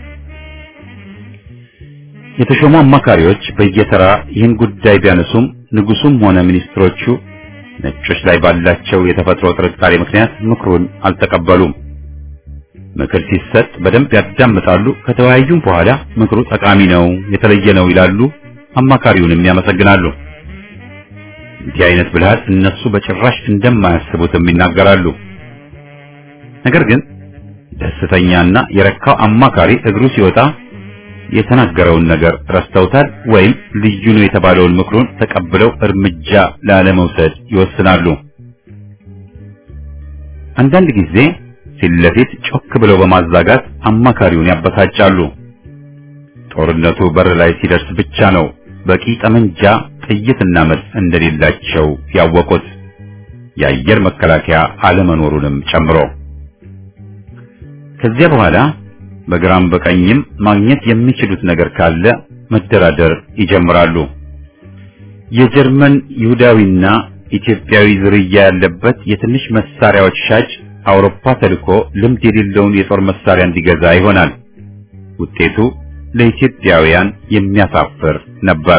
የተሾሙ አማካሪዎች በየተራ ይህን ጉዳይ ቢያነሱም ንጉሱም ሆነ ሚኒስትሮቹ ነጮች ላይ ባላቸው የተፈጥሮ ጥርጣሬ ምክንያት ምክሩን አልተቀበሉም። ምክር ሲሰጥ በደንብ ያዳምጣሉ። ከተወያዩም በኋላ ምክሩ ጠቃሚ ነው፣ የተለየ ነው ይላሉ። አማካሪውንም ያመሰግናሉ። እንዲህ አይነት ብልሃት እነሱ በጭራሽ እንደማያስቡትም ይናገራሉ። ነገር ግን ደስተኛና የረካው አማካሪ እግሩ ሲወጣ የተናገረውን ነገር ረስተውታል ወይም ልዩ ነው የተባለውን ምክሩን ተቀብለው እርምጃ ላለመውሰድ ይወስናሉ። አንዳንድ ጊዜ ፊት ለፊት ጮክ ብለው በማዛጋት አማካሪውን ያበሳጫሉ። ጦርነቱ በር ላይ ሲደርስ ብቻ ነው በቂ ጠመንጃ፣ ጥይትና መድፍ እንደሌላቸው ያወቁት የአየር መከላከያ አለመኖሩንም ጨምሮ ከዚያ በኋላ በግራም በቀኝም ማግኘት የሚችሉት ነገር ካለ መደራደር ይጀምራሉ። የጀርመን ይሁዳዊና ኢትዮጵያዊ ዝርያ ያለበት የትንሽ መሳሪያዎች ሻጭ አውሮፓ ተልኮ ልምድ የሌለውን የጦር መሳሪያ እንዲገዛ ይሆናል። ውጤቱ ለኢትዮጵያውያን የሚያሳፍር ነበር።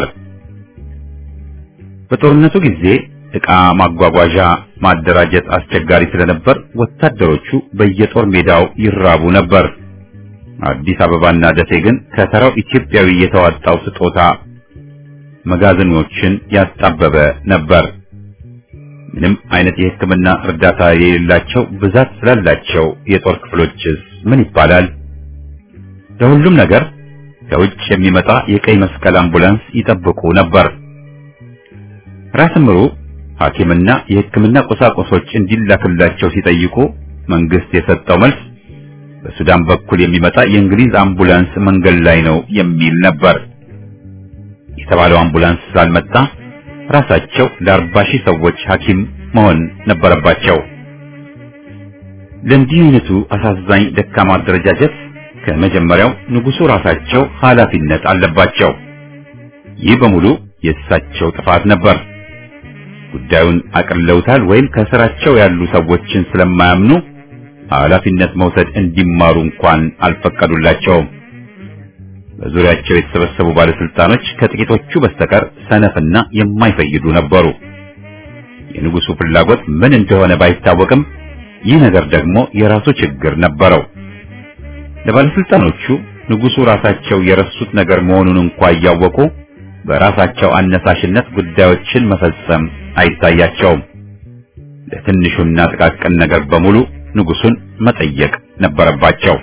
በጦርነቱ ጊዜ ዕቃ ማጓጓዣ ማደራጀት አስቸጋሪ ስለነበር ወታደሮቹ በየጦር ሜዳው ይራቡ ነበር። አዲስ አበባና ደሴ ግን ከተራው ኢትዮጵያዊ የተዋጣው ስጦታ መጋዘኖችን ያጣበበ ነበር። ምንም አይነት የሕክምና እርዳታ የሌላቸው ብዛት ስላላቸው የጦር ክፍሎችስ ምን ይባላል? ለሁሉም ነገር ከውጭ የሚመጣ የቀይ መስቀል አምቡላንስ ይጠብቁ ነበር። ራስ ምሩ ሐኪምና የሕክምና ቁሳቁሶች እንዲላክላቸው ሲጠይቁ መንግስት የሰጠው መልስ በሱዳን በኩል የሚመጣ የእንግሊዝ አምቡላንስ መንገድ ላይ ነው የሚል ነበር። የተባለው አምቡላንስ ስላልመጣ ራሳቸው ለአርባ ሺህ ሰዎች ሐኪም መሆን ነበረባቸው። ለእንዲህ አይነቱ አሳዛኝ ደካማ አደረጃጀት ከመጀመሪያው ንጉሡ ራሳቸው ኃላፊነት አለባቸው። ይህ በሙሉ የእሳቸው ጥፋት ነበር። ጉዳዩን አቅለውታል ወይም ከስራቸው ያሉ ሰዎችን ስለማያምኑ ኃላፊነት መውሰድ እንዲማሩ እንኳን አልፈቀዱላቸውም። በዙሪያቸው የተሰበሰቡ ባለስልጣኖች ከጥቂቶቹ በስተቀር ሰነፍና የማይፈይዱ ነበሩ። የንጉሡ ፍላጎት ምን እንደሆነ ባይታወቅም ይህ ነገር ደግሞ የራሱ ችግር ነበረው። ለባለስልጣኖቹ ንጉሡ ራሳቸው የረሱት ነገር መሆኑን እንኳ እያወቁ በራሳቸው አነሳሽነት ጉዳዮችን መፈጸም አይታያቸውም። ለትንሹና ጥቃቅን ነገር በሙሉ ንጉሡን መጠየቅ ነበረባቸው።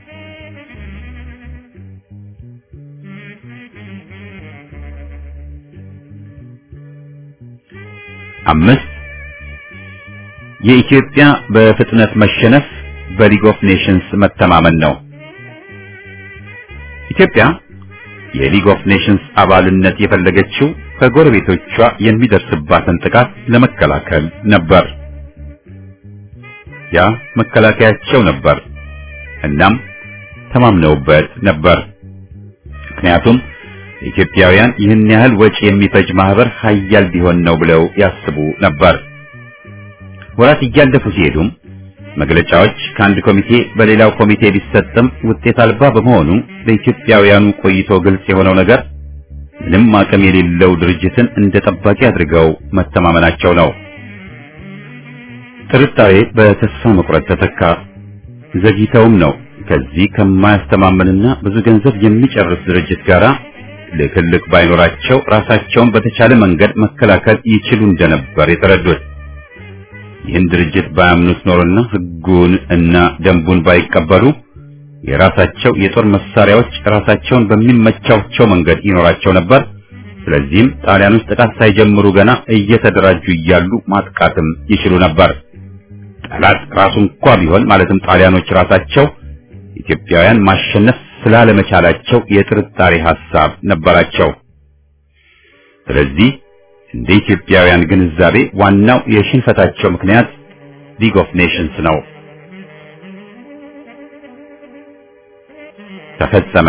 አምስት የኢትዮጵያ በፍጥነት መሸነፍ በሊግ ኦፍ ኔሽንስ መተማመን ነው። ኢትዮጵያ የሊግ ኦፍ ኔሽንስ አባልነት የፈለገችው ከጎረቤቶቿ የሚደርስባትን ጥቃት ለመከላከል ነበር። ያ መከላከያቸው ነበር። እናም ተማምነውበት ነበር። ምክንያቱም ኢትዮጵያውያን ይህን ያህል ወጪ የሚፈጅ ማህበር ሀያል ቢሆን ነው ብለው ያስቡ ነበር። ወራት እያለፉ ሲሄዱም መግለጫዎች ከአንድ ኮሚቴ በሌላው ኮሚቴ ቢሰጥም ውጤት አልባ በመሆኑ ለኢትዮጵያውያኑ ቆይቶ ግልጽ የሆነው ነገር ምንም አቅም የሌለው ድርጅትን እንደ ጠባቂ አድርገው መተማመናቸው ነው። ጥርጣሬ በተስፋ መቁረጥ ተተካ። ዘግይተውም ነው ከዚህ ከማያስተማምንና ብዙ ገንዘብ የሚጨርስ ድርጅት ጋራ ልክልክ ባይኖራቸው ራሳቸውን በተቻለ መንገድ መከላከል ይችሉ እንደነበር የተረዱት። ይህን ድርጅት ባያምኑት ኖሮና ሕጉን እና ደንቡን ባይቀበሉ የራሳቸው የጦር መሳሪያዎች ራሳቸውን በሚመቻቸው መንገድ ይኖራቸው ነበር። ስለዚህም ጣሊያኖች ጥቃት ሳይጀምሩ ገና እየተደራጁ እያሉ ማጥቃትም ይችሉ ነበር። ጠላት ራሱ እንኳ ቢሆን ማለትም ጣሊያኖች ራሳቸው ኢትዮጵያውያን ማሸነፍ ስላለመቻላቸው የጥርጣሬ ሐሳብ ነበራቸው። ስለዚህ እንደ ኢትዮጵያውያን ግንዛቤ ዋናው የሽንፈታቸው ምክንያት ሊግ ኦፍ ኔሽንስ ነው። ተፈጸመ።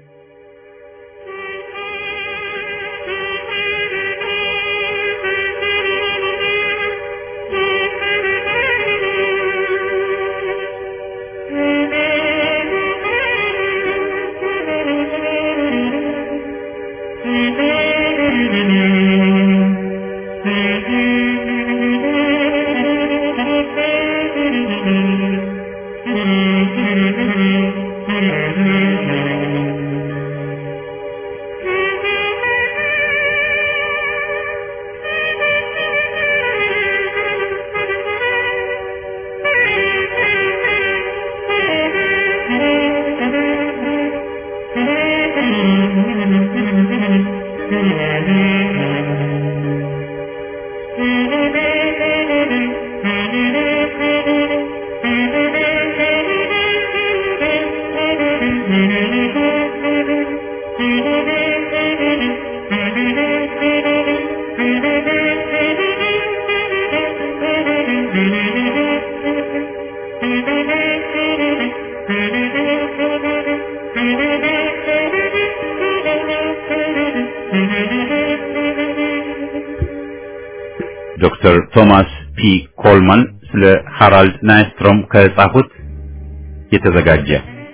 ዶክተር ቶማስ ፒ ኮልማን ስለ ሃራልድ ናይስትሮም ከጻፉት የተዘጋጀ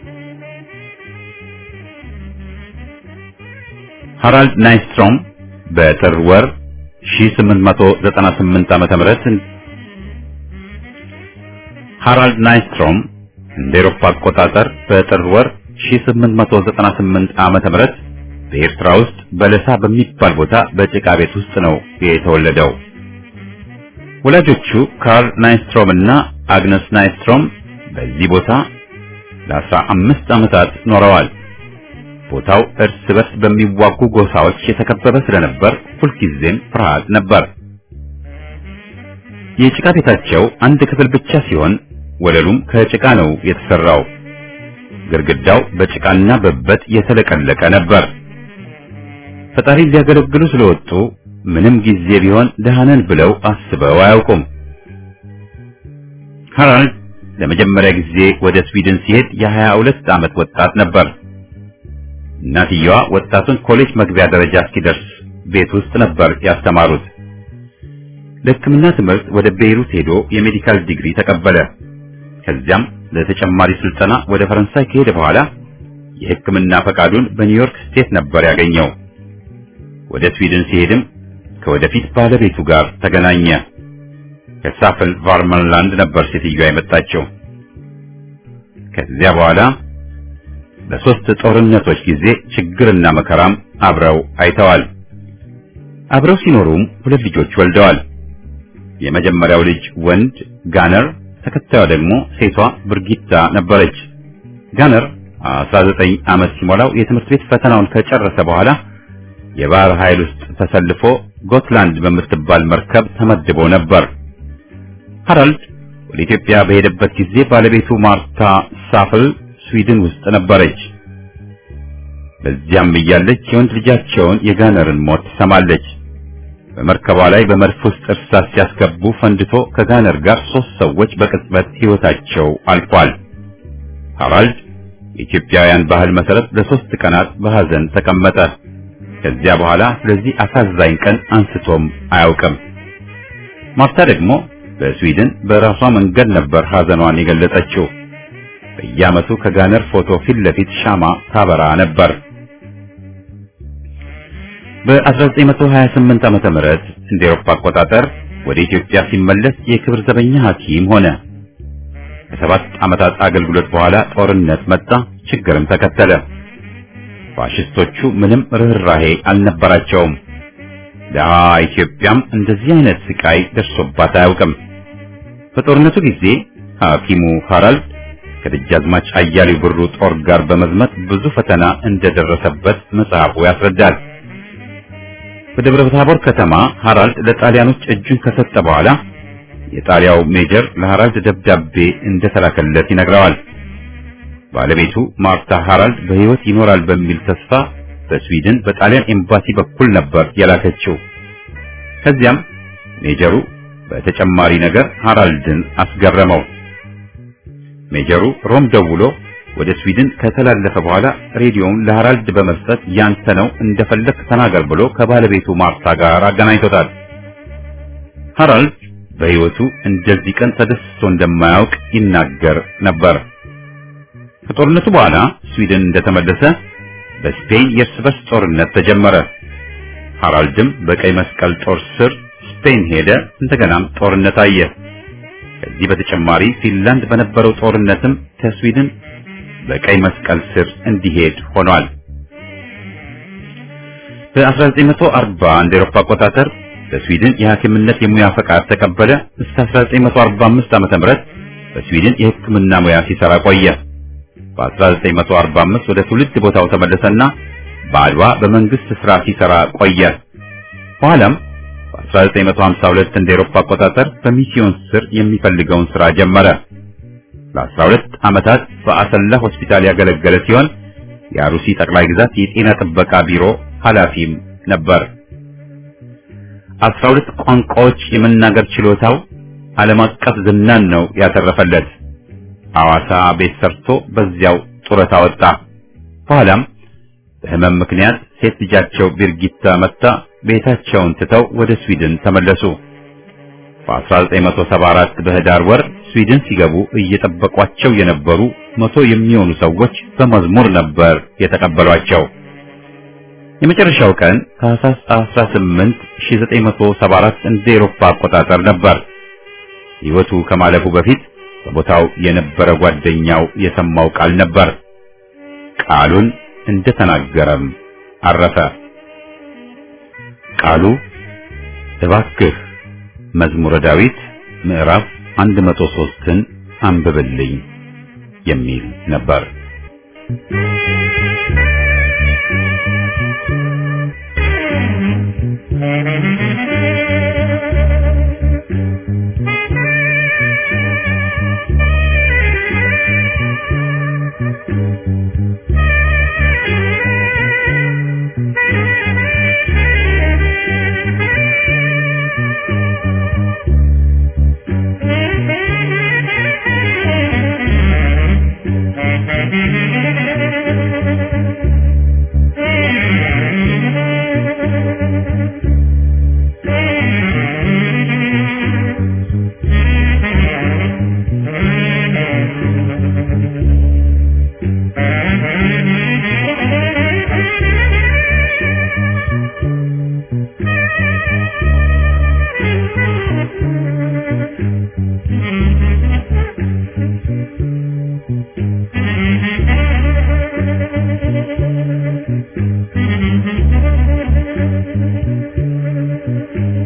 ሃራልድ ናይስትሮም በጥር ወር 1898 ዓመተ ምህረት ሃራልድ ናይስትሮም እንደ ኤሮፓ አቆጣጠር በጥር ወር 1898 ዓመተ ምህረት በኤርትራ ውስጥ በለሳ በሚባል ቦታ በጭቃ ቤት ውስጥ ነው የተወለደው። ወላጆቹ ካርል ናይስትሮም እና አግነስ ናይስትሮም በዚህ ቦታ ለአስራ አምስት ዓመታት ኖረዋል። ቦታው እርስ በርስ በሚዋጉ ጎሳዎች የተከበበ ስለነበር ሁልጊዜም ፍርሃት ነበር። የጭቃ ቤታቸው አንድ ክፍል ብቻ ሲሆን ወለሉም ከጭቃ ነው የተሰራው። ግድግዳው በጭቃና በበት የተለቀለቀ ነበር። ፈጣሪን ሊያገለግሉ ስለወጡ ምንም ጊዜ ቢሆን ደሃነን ብለው አስበው አያውቁም። ሃራልድ ለመጀመሪያ ጊዜ ወደ ስዊድን ሲሄድ የሀያ ሁለት ዓመት ወጣት ነበር። እናትየዋ ወጣቱን ኮሌጅ መግቢያ ደረጃ እስኪደርስ ቤት ውስጥ ነበር ያስተማሩት። ለሕክምና ትምህርት ወደ ቤይሩት ሄዶ የሜዲካል ዲግሪ ተቀበለ። ከዚያም ለተጨማሪ ስልጠና ወደ ፈረንሳይ ከሄደ በኋላ የሕክምና ፈቃዱን በኒውዮርክ ስቴት ነበር ያገኘው። ወደ ስዊድን ሲሄድም ከወደፊት ባለቤቱ ጋር ተገናኘ። ከሳፍል ቫርመንላንድ ነበር ሴትዮዋ የመጣችው። ከዚያ በኋላ በሶስት ጦርነቶች ጊዜ ችግርና መከራም አብረው አይተዋል። አብረው ሲኖሩም ሁለት ልጆች ወልደዋል። የመጀመሪያው ልጅ ወንድ ጋነር፣ ተከታዩ ደግሞ ሴቷ ብርጊታ ነበረች። ጋነር 19 ዓመት ሲሞላው የትምህርት ቤት ፈተናውን ከጨረሰ በኋላ የባህር ኃይል ውስጥ ተሰልፎ ጎትላንድ በምትባል መርከብ ተመድቦ ነበር። ሃራልድ ወደ ኢትዮጵያ በሄደበት ጊዜ ባለቤቱ ማርታ ሳፍል ስዊድን ውስጥ ነበረች። በዚያም እያለች የወንድ ልጃቸውን የጋነርን ሞት ትሰማለች። በመርከቧ ላይ በመድፍ ውስጥ እርሳስ ሲያስገቡ ፈንድቶ ከጋነር ጋር ሶስት ሰዎች በቅጽበት ሕይወታቸው አልፏል። ሃራልድ የኢትዮጵያውያን ባህል መሰረት ለሶስት ቀናት በሐዘን ተቀመጠ። ከዚያ በኋላ ስለዚህ አሳዛኝ ቀን አንስቶም አያውቅም። ማርታ ደግሞ በስዊድን በራሷ መንገድ ነበር ሐዘኗን የገለጸችው። በየዓመቱ ከጋነር ፎቶ ፊት ለፊት ሻማ ታበራ ነበር። በ1928 ዓመተ ምህረት እንደ ኤሮፓ አቆጣጠር ወደ ኢትዮጵያ ሲመለስ የክብር ዘበኛ ሐኪም ሆነ። ከሰባት ዓመታት አገልግሎት በኋላ ጦርነት መጣ፣ ችግርም ተከተለ። ፋሽስቶቹ ምንም ርኅራሄ አልነበራቸውም። ደሃ ኢትዮጵያም እንደዚህ አይነት ስቃይ ደርሶባት አያውቅም። በጦርነቱ ጊዜ ሐኪሙ ሃራልድ ከደጃዝማች አያሌው ብሩ ጦር ጋር በመዝመት ብዙ ፈተና እንደደረሰበት መጽሐፉ ያስረዳል። በደብረ ታቦር ከተማ ሃራልድ ለጣሊያኖች እጁን ከሰጠ በኋላ የጣሊያው ሜጀር ለሃራልድ ደብዳቤ እንደተላከለት ይነግረዋል። ባለቤቱ ማርታ ሃራልድ በሕይወት ይኖራል በሚል ተስፋ በስዊድን በጣሊያን ኤምባሲ በኩል ነበር የላከችው። ከዚያም ሜጀሩ በተጨማሪ ነገር ሃራልድን አስገረመው። ሜጀሩ ሮም ደውሎ ወደ ስዊድን ከተላለፈ በኋላ ሬዲዮውን ለሃራልድ በመስጠት ያንተ ነው እንደፈለክ ተናገር ብሎ ከባለቤቱ ማርታ ጋር አገናኝቶታል። ሃራልድ በሕይወቱ እንደዚህ ቀን ተደስቶ እንደማያውቅ ይናገር ነበር። ከጦርነቱ በኋላ ስዊድን እንደተመለሰ በስፔን የእርስ በርስ ጦርነት ተጀመረ። ሃራልድም በቀይ መስቀል ጦር ስር ስፔን ሄደ። እንደገናም ጦርነት አየ። ከዚህ በተጨማሪ ፊንላንድ በነበረው ጦርነትም ከስዊድን በቀይ መስቀል ስር እንዲሄድ ሆኗል። በ1940 እንደ ኤሮፓ አቆጣጠር በስዊድን የሐኪምነት የሙያ ፈቃድ ተቀበለ። እስከ 1945 ዓ.ም በስዊድን የሕክምና ሙያ ሲሰራ ቆየ። በ1945 ወደ ትውልድ ቦታው ተመለሰና በአድዋ በመንግስት ስራ ሲሰራ ቆየ። በኋላም በ1952 እንደ ኤሮፓ አቆጣጠር በሚስዮን ስር የሚፈልገውን ስራ ጀመረ። ለ12 ዓመታት በአሰላ ሆስፒታል ያገለገለ ሲሆን የአሩሲ ጠቅላይ ግዛት የጤና ጥበቃ ቢሮ ኃላፊም ነበር። 12 ቋንቋዎች የመናገር ችሎታው ዓለም አቀፍ ዝናን ነው ያተረፈለት። ሐዋሳ ቤት ሰርቶ በዚያው ጡረታ ወጣ። በኋላም በህመም ምክንያት ሴት ልጃቸው ቢርጊታ መታ ቤታቸውን ትተው ወደ ስዊድን ተመለሱ። በ1974 በህዳር ወር ስዊድን ሲገቡ እየጠበቋቸው የነበሩ መቶ የሚሆኑ ሰዎች በመዝሙር ነበር የተቀበሏቸው። የመጨረሻው ቀን ታህሳስ 18 1974 እንደ ኤሮፓ አቆጣጠር ነበር። ሕይወቱ ከማለፉ በፊት በቦታው የነበረ ጓደኛው የሰማው ቃል ነበር። ቃሉን እንደተናገረም አረፈ። ቃሉ እባክህ መዝሙረ ዳዊት ምዕራፍ 103ን አንብብልኝ የሚል ነበር። Thank you.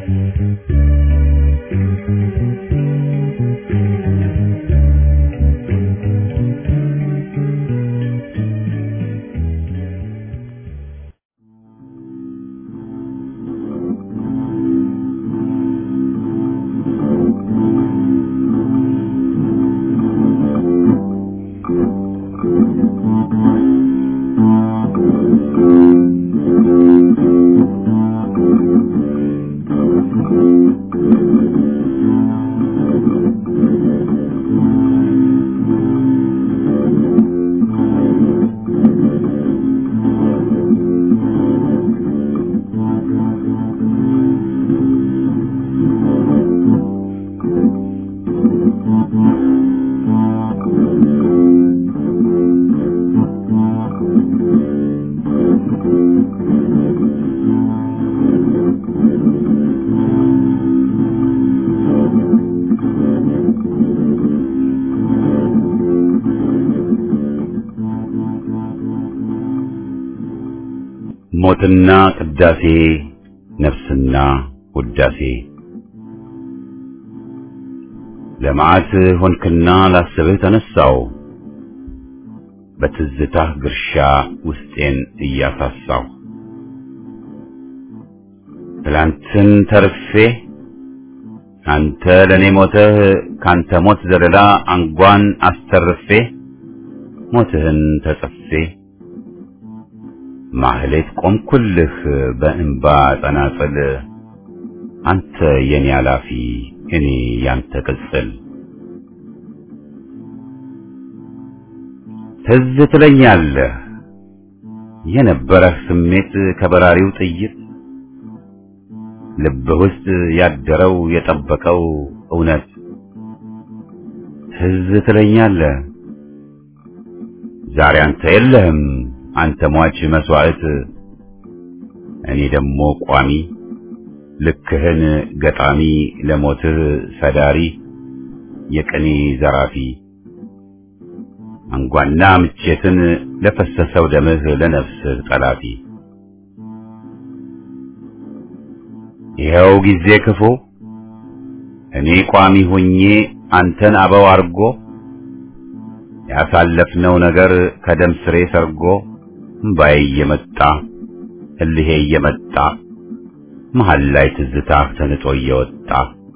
ሞትና ቅዳሴ ነፍስና ውዳሴ ለመዓት ሆንክና ላስብህ ተነሳው በትዝታህ ግርሻ ውስጤን እያሳሳው ትላንትን ተርፌ አንተ ለኔ ሞተህ ካንተ ሞት ዘለላ አንጓን አስተርፌ ሞትህን ተጸፌ ማህሌት ቆምኩልህ በእንባ ጸናጽል አንተ የኔ አላፊ እኔ ያንተ ቅጽል ትዝ ትለኛለህ የነበረህ ስሜት ከበራሪው ጥይት ልብህ ውስጥ ያደረው የጠበቀው እውነት ትዝ ትለኛለህ ዛሬ አንተ የለህም አንተ ሟች መስዋዕት እኔ ደግሞ ቋሚ ልክህን ገጣሚ ለሞትህ ሰዳሪ የቅኔ ዘራፊ አንጓና ምቼትን ለፈሰሰው ደምህ ለነፍስህ ጠላፊ ይኸው ጊዜ ክፉ እኔ ቋሚ ሆኜ አንተን አበው አርጎ ያሳለፍነው ነገር ከደም ስሬ ሰርጎ እምባዬ እየመጣ እልሄ እየመጣ መሃል ላይ ትዝታህ ተንጦ እየወጣ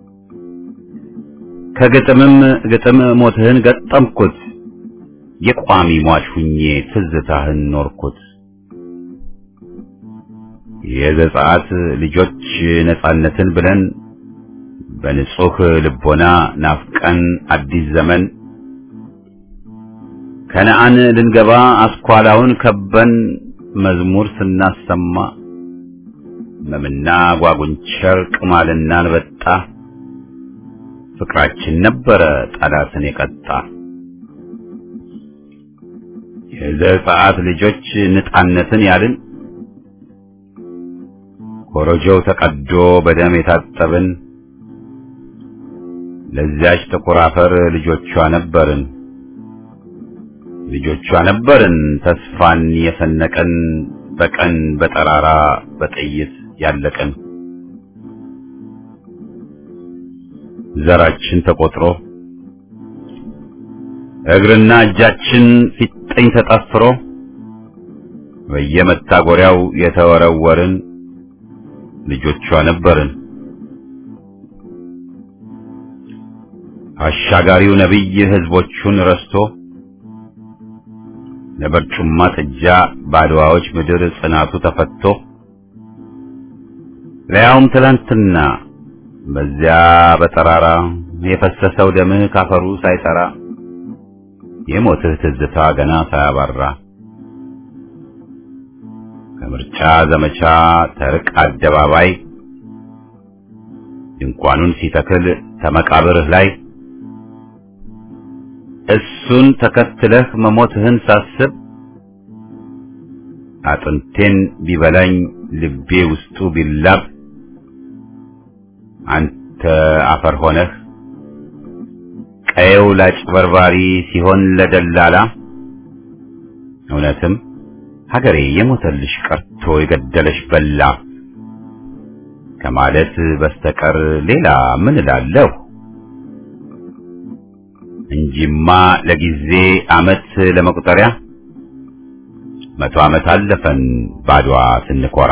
ከግጥምም ግጥም ሞትህን ገጠምኩት የቋሚ ሟች ሁኜ ትዝታህን ኖርኩት የዘጸአት ልጆች ነጻነትን ብለን በንጹህ ልቦና ናፍቀን አዲስ ዘመን ከነአን ልንገባ አስኳላውን ከበን መዝሙር ስናሰማ መምና ጓጉንቸር ቅማልና አንበጣ ፍቅራችን ነበረ ጠላትን የቀጣ የዘጸአት ልጆች ነጻነትን ያልን ኮረጆው ተቀዶ በደም የታጠብን ለዚያች ጥቁር አፈር ልጆቿ ነበርን ልጆቿ ነበርን ተስፋን የሰነቀን በቀን በጠራራ በጥይት ያለቀን ዘራችን ተቆጥሮ እግርና እጃችን ፊጥኝ ተጠፍሮ በየመታጎሪያው የተወረወርን ልጆቿ ነበርን። አሻጋሪው ነቢይ ህዝቦቹን ረስቶ ለበርጩማ ጥጃ ባድዋዎች ምድር ጽናቱ ተፈቶ ለያውም ትላንትና በዚያ በጠራራ የፈሰሰው ደምህ ካፈሩ ሳይጠራ የሞትህ ትዝታ ገና ሳያባራ ከምርጫ ዘመቻ ተርቅ አደባባይ ድንኳኑን ሲተክል ተመቃብርህ ላይ እሱን ተከትለህ መሞትህን ሳስብ አጥንቴን ቢበላኝ ልቤ ውስጡ ቢላብ አንተ አፈር ሆነህ ቀየው ላጭበርባሪ ሲሆን ለደላላ እውነትም ሀገሬ የሞተልሽ ቀርቶ የገደለሽ በላ ከማለት በስተቀር ሌላ ምን እላለሁ? እንጂማ ለጊዜ አመት ለመቁጠሪያ መቶ ዓመት አለፈን ባድዋ ስንኮራ።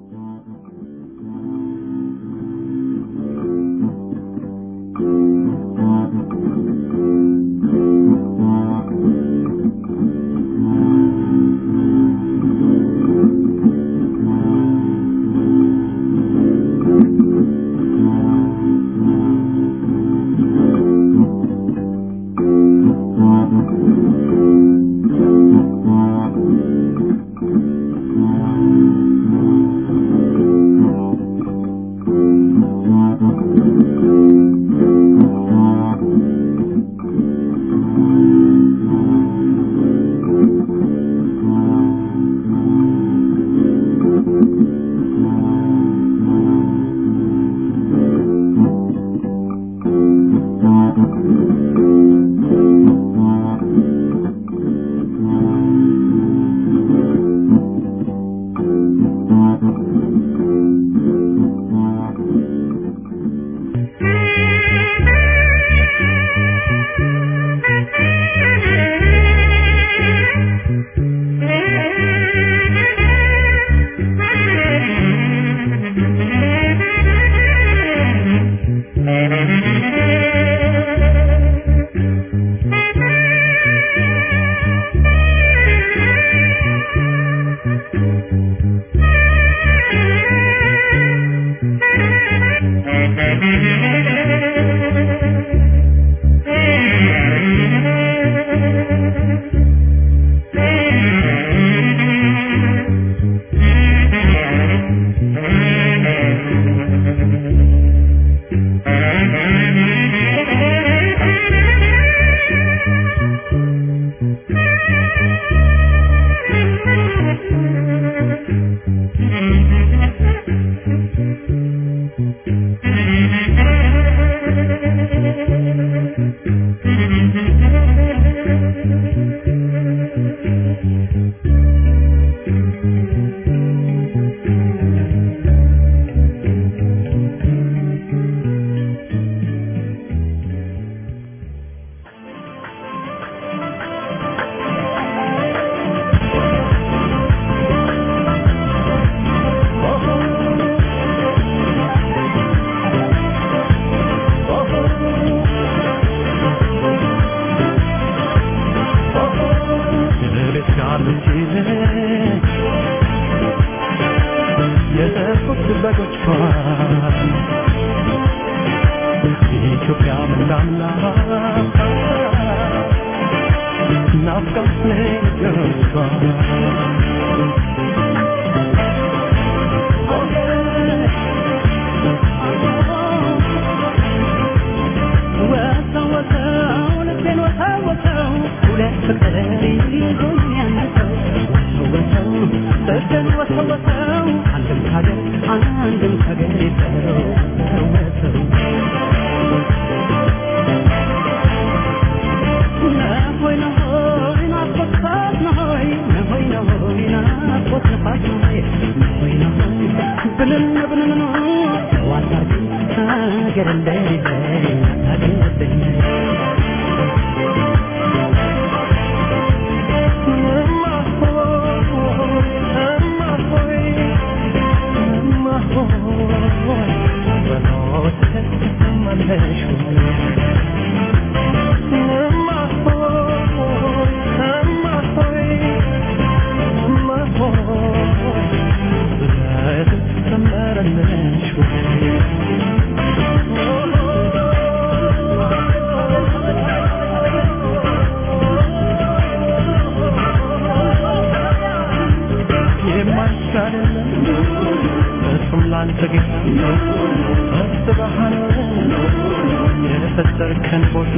የፈጠርከን ቦታ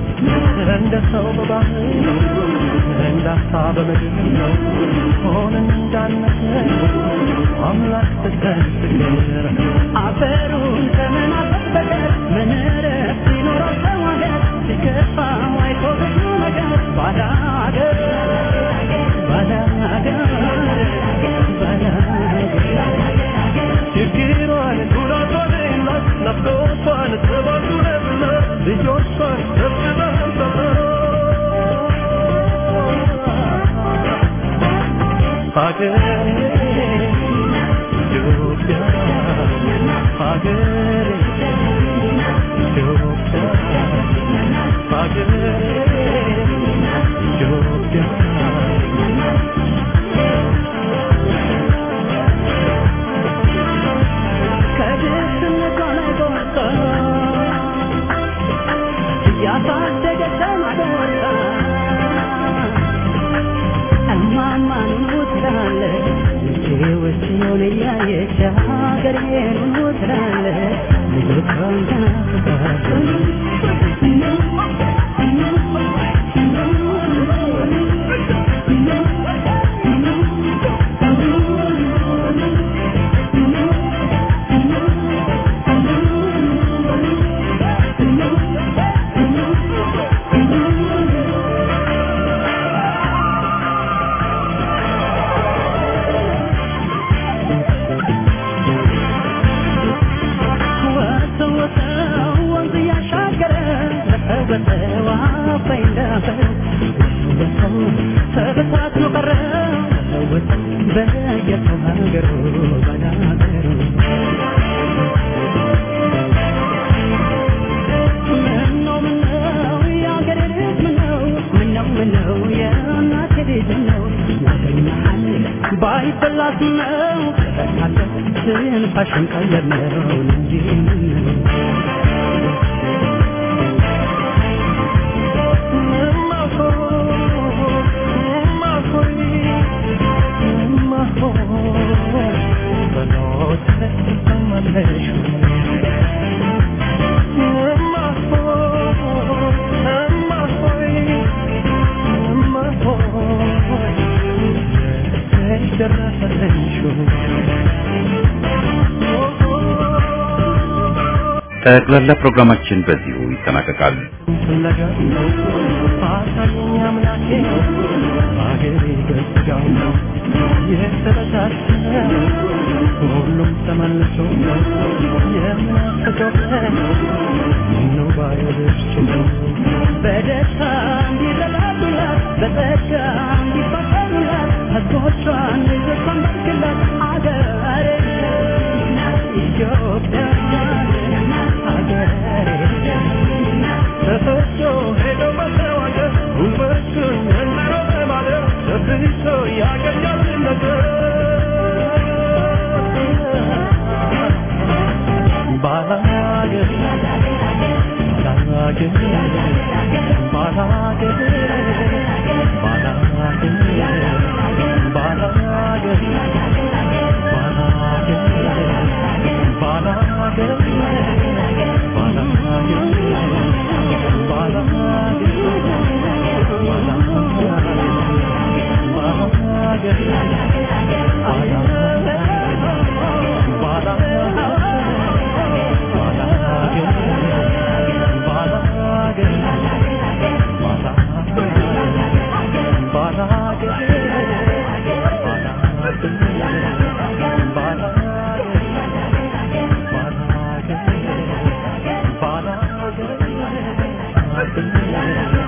እንደ ሰው በባህር እንዳሳ በምድር ሆነን እንዳነሰ አምላክ ስተን ፍቅር አፈሩን ከመናፈቅ በቀር ምን ረፍት ይኖረው ሰው ሀገር ሲከፋው አይቶ ብዙ ነገር ባዳ ሀገር ባዳ ሀገር ባዳ ሀገር ችግሯን ጉዳት ከብቶቿን ጥበቱንና ልጆቿን ሰብስበን ሀገሬ ኢትዮጵያ ሀገሬ ኢትዮጵያ ሀገሬ ኢትዮጵያ ከድህነት ላይ ጎርታ እያሳደገች ማደርታ እማማ ኑኑ ትላለች ልጄ ወሲዮን እያየች ሀገሬን ኑኑ ትላለች ልጆቿን ትናፍቃለች ወሰው ወሰው ወንዝ እያሻገረ ወሰው አባይ እንዳፈር ወሰው ተበታትኖ ቀረ ወሰው በየሰው ሀገሩ ባላገሩ ምነው ምነው የአገሬ ልጅ ምነው ምነው ምነው የእናቴ ልጅ ምነው ያገኛል ባይበላስ ነው ተካለ ትንፋሽን ቀለብ ነው እንጂ ምነው ጠቅላላ ፕሮግራማችን በዚሁ ይጠናቀቃል። ፍለጋ አሳየኝ አምላኬ አገሬ በስጋው ነው የተበታተነ ሁሉም ተመልሶ የምናፍቀው ምነው ባይወደች በደስታ እንዲረዳዱላት በጸጋ እንዲፋቀሩላት ሕዝቦቿን ልጆቿን ባርክላት አገሬ ኢትዮጵያ አገሬ ተፈቶ ሄዶ መተዋገር ጉልበቱን እንደሮ በማለት ተብሶ ያገኛል ነገር ባላገር ባላገር ባላገር ባላገር ባላገር ባላገር Bye.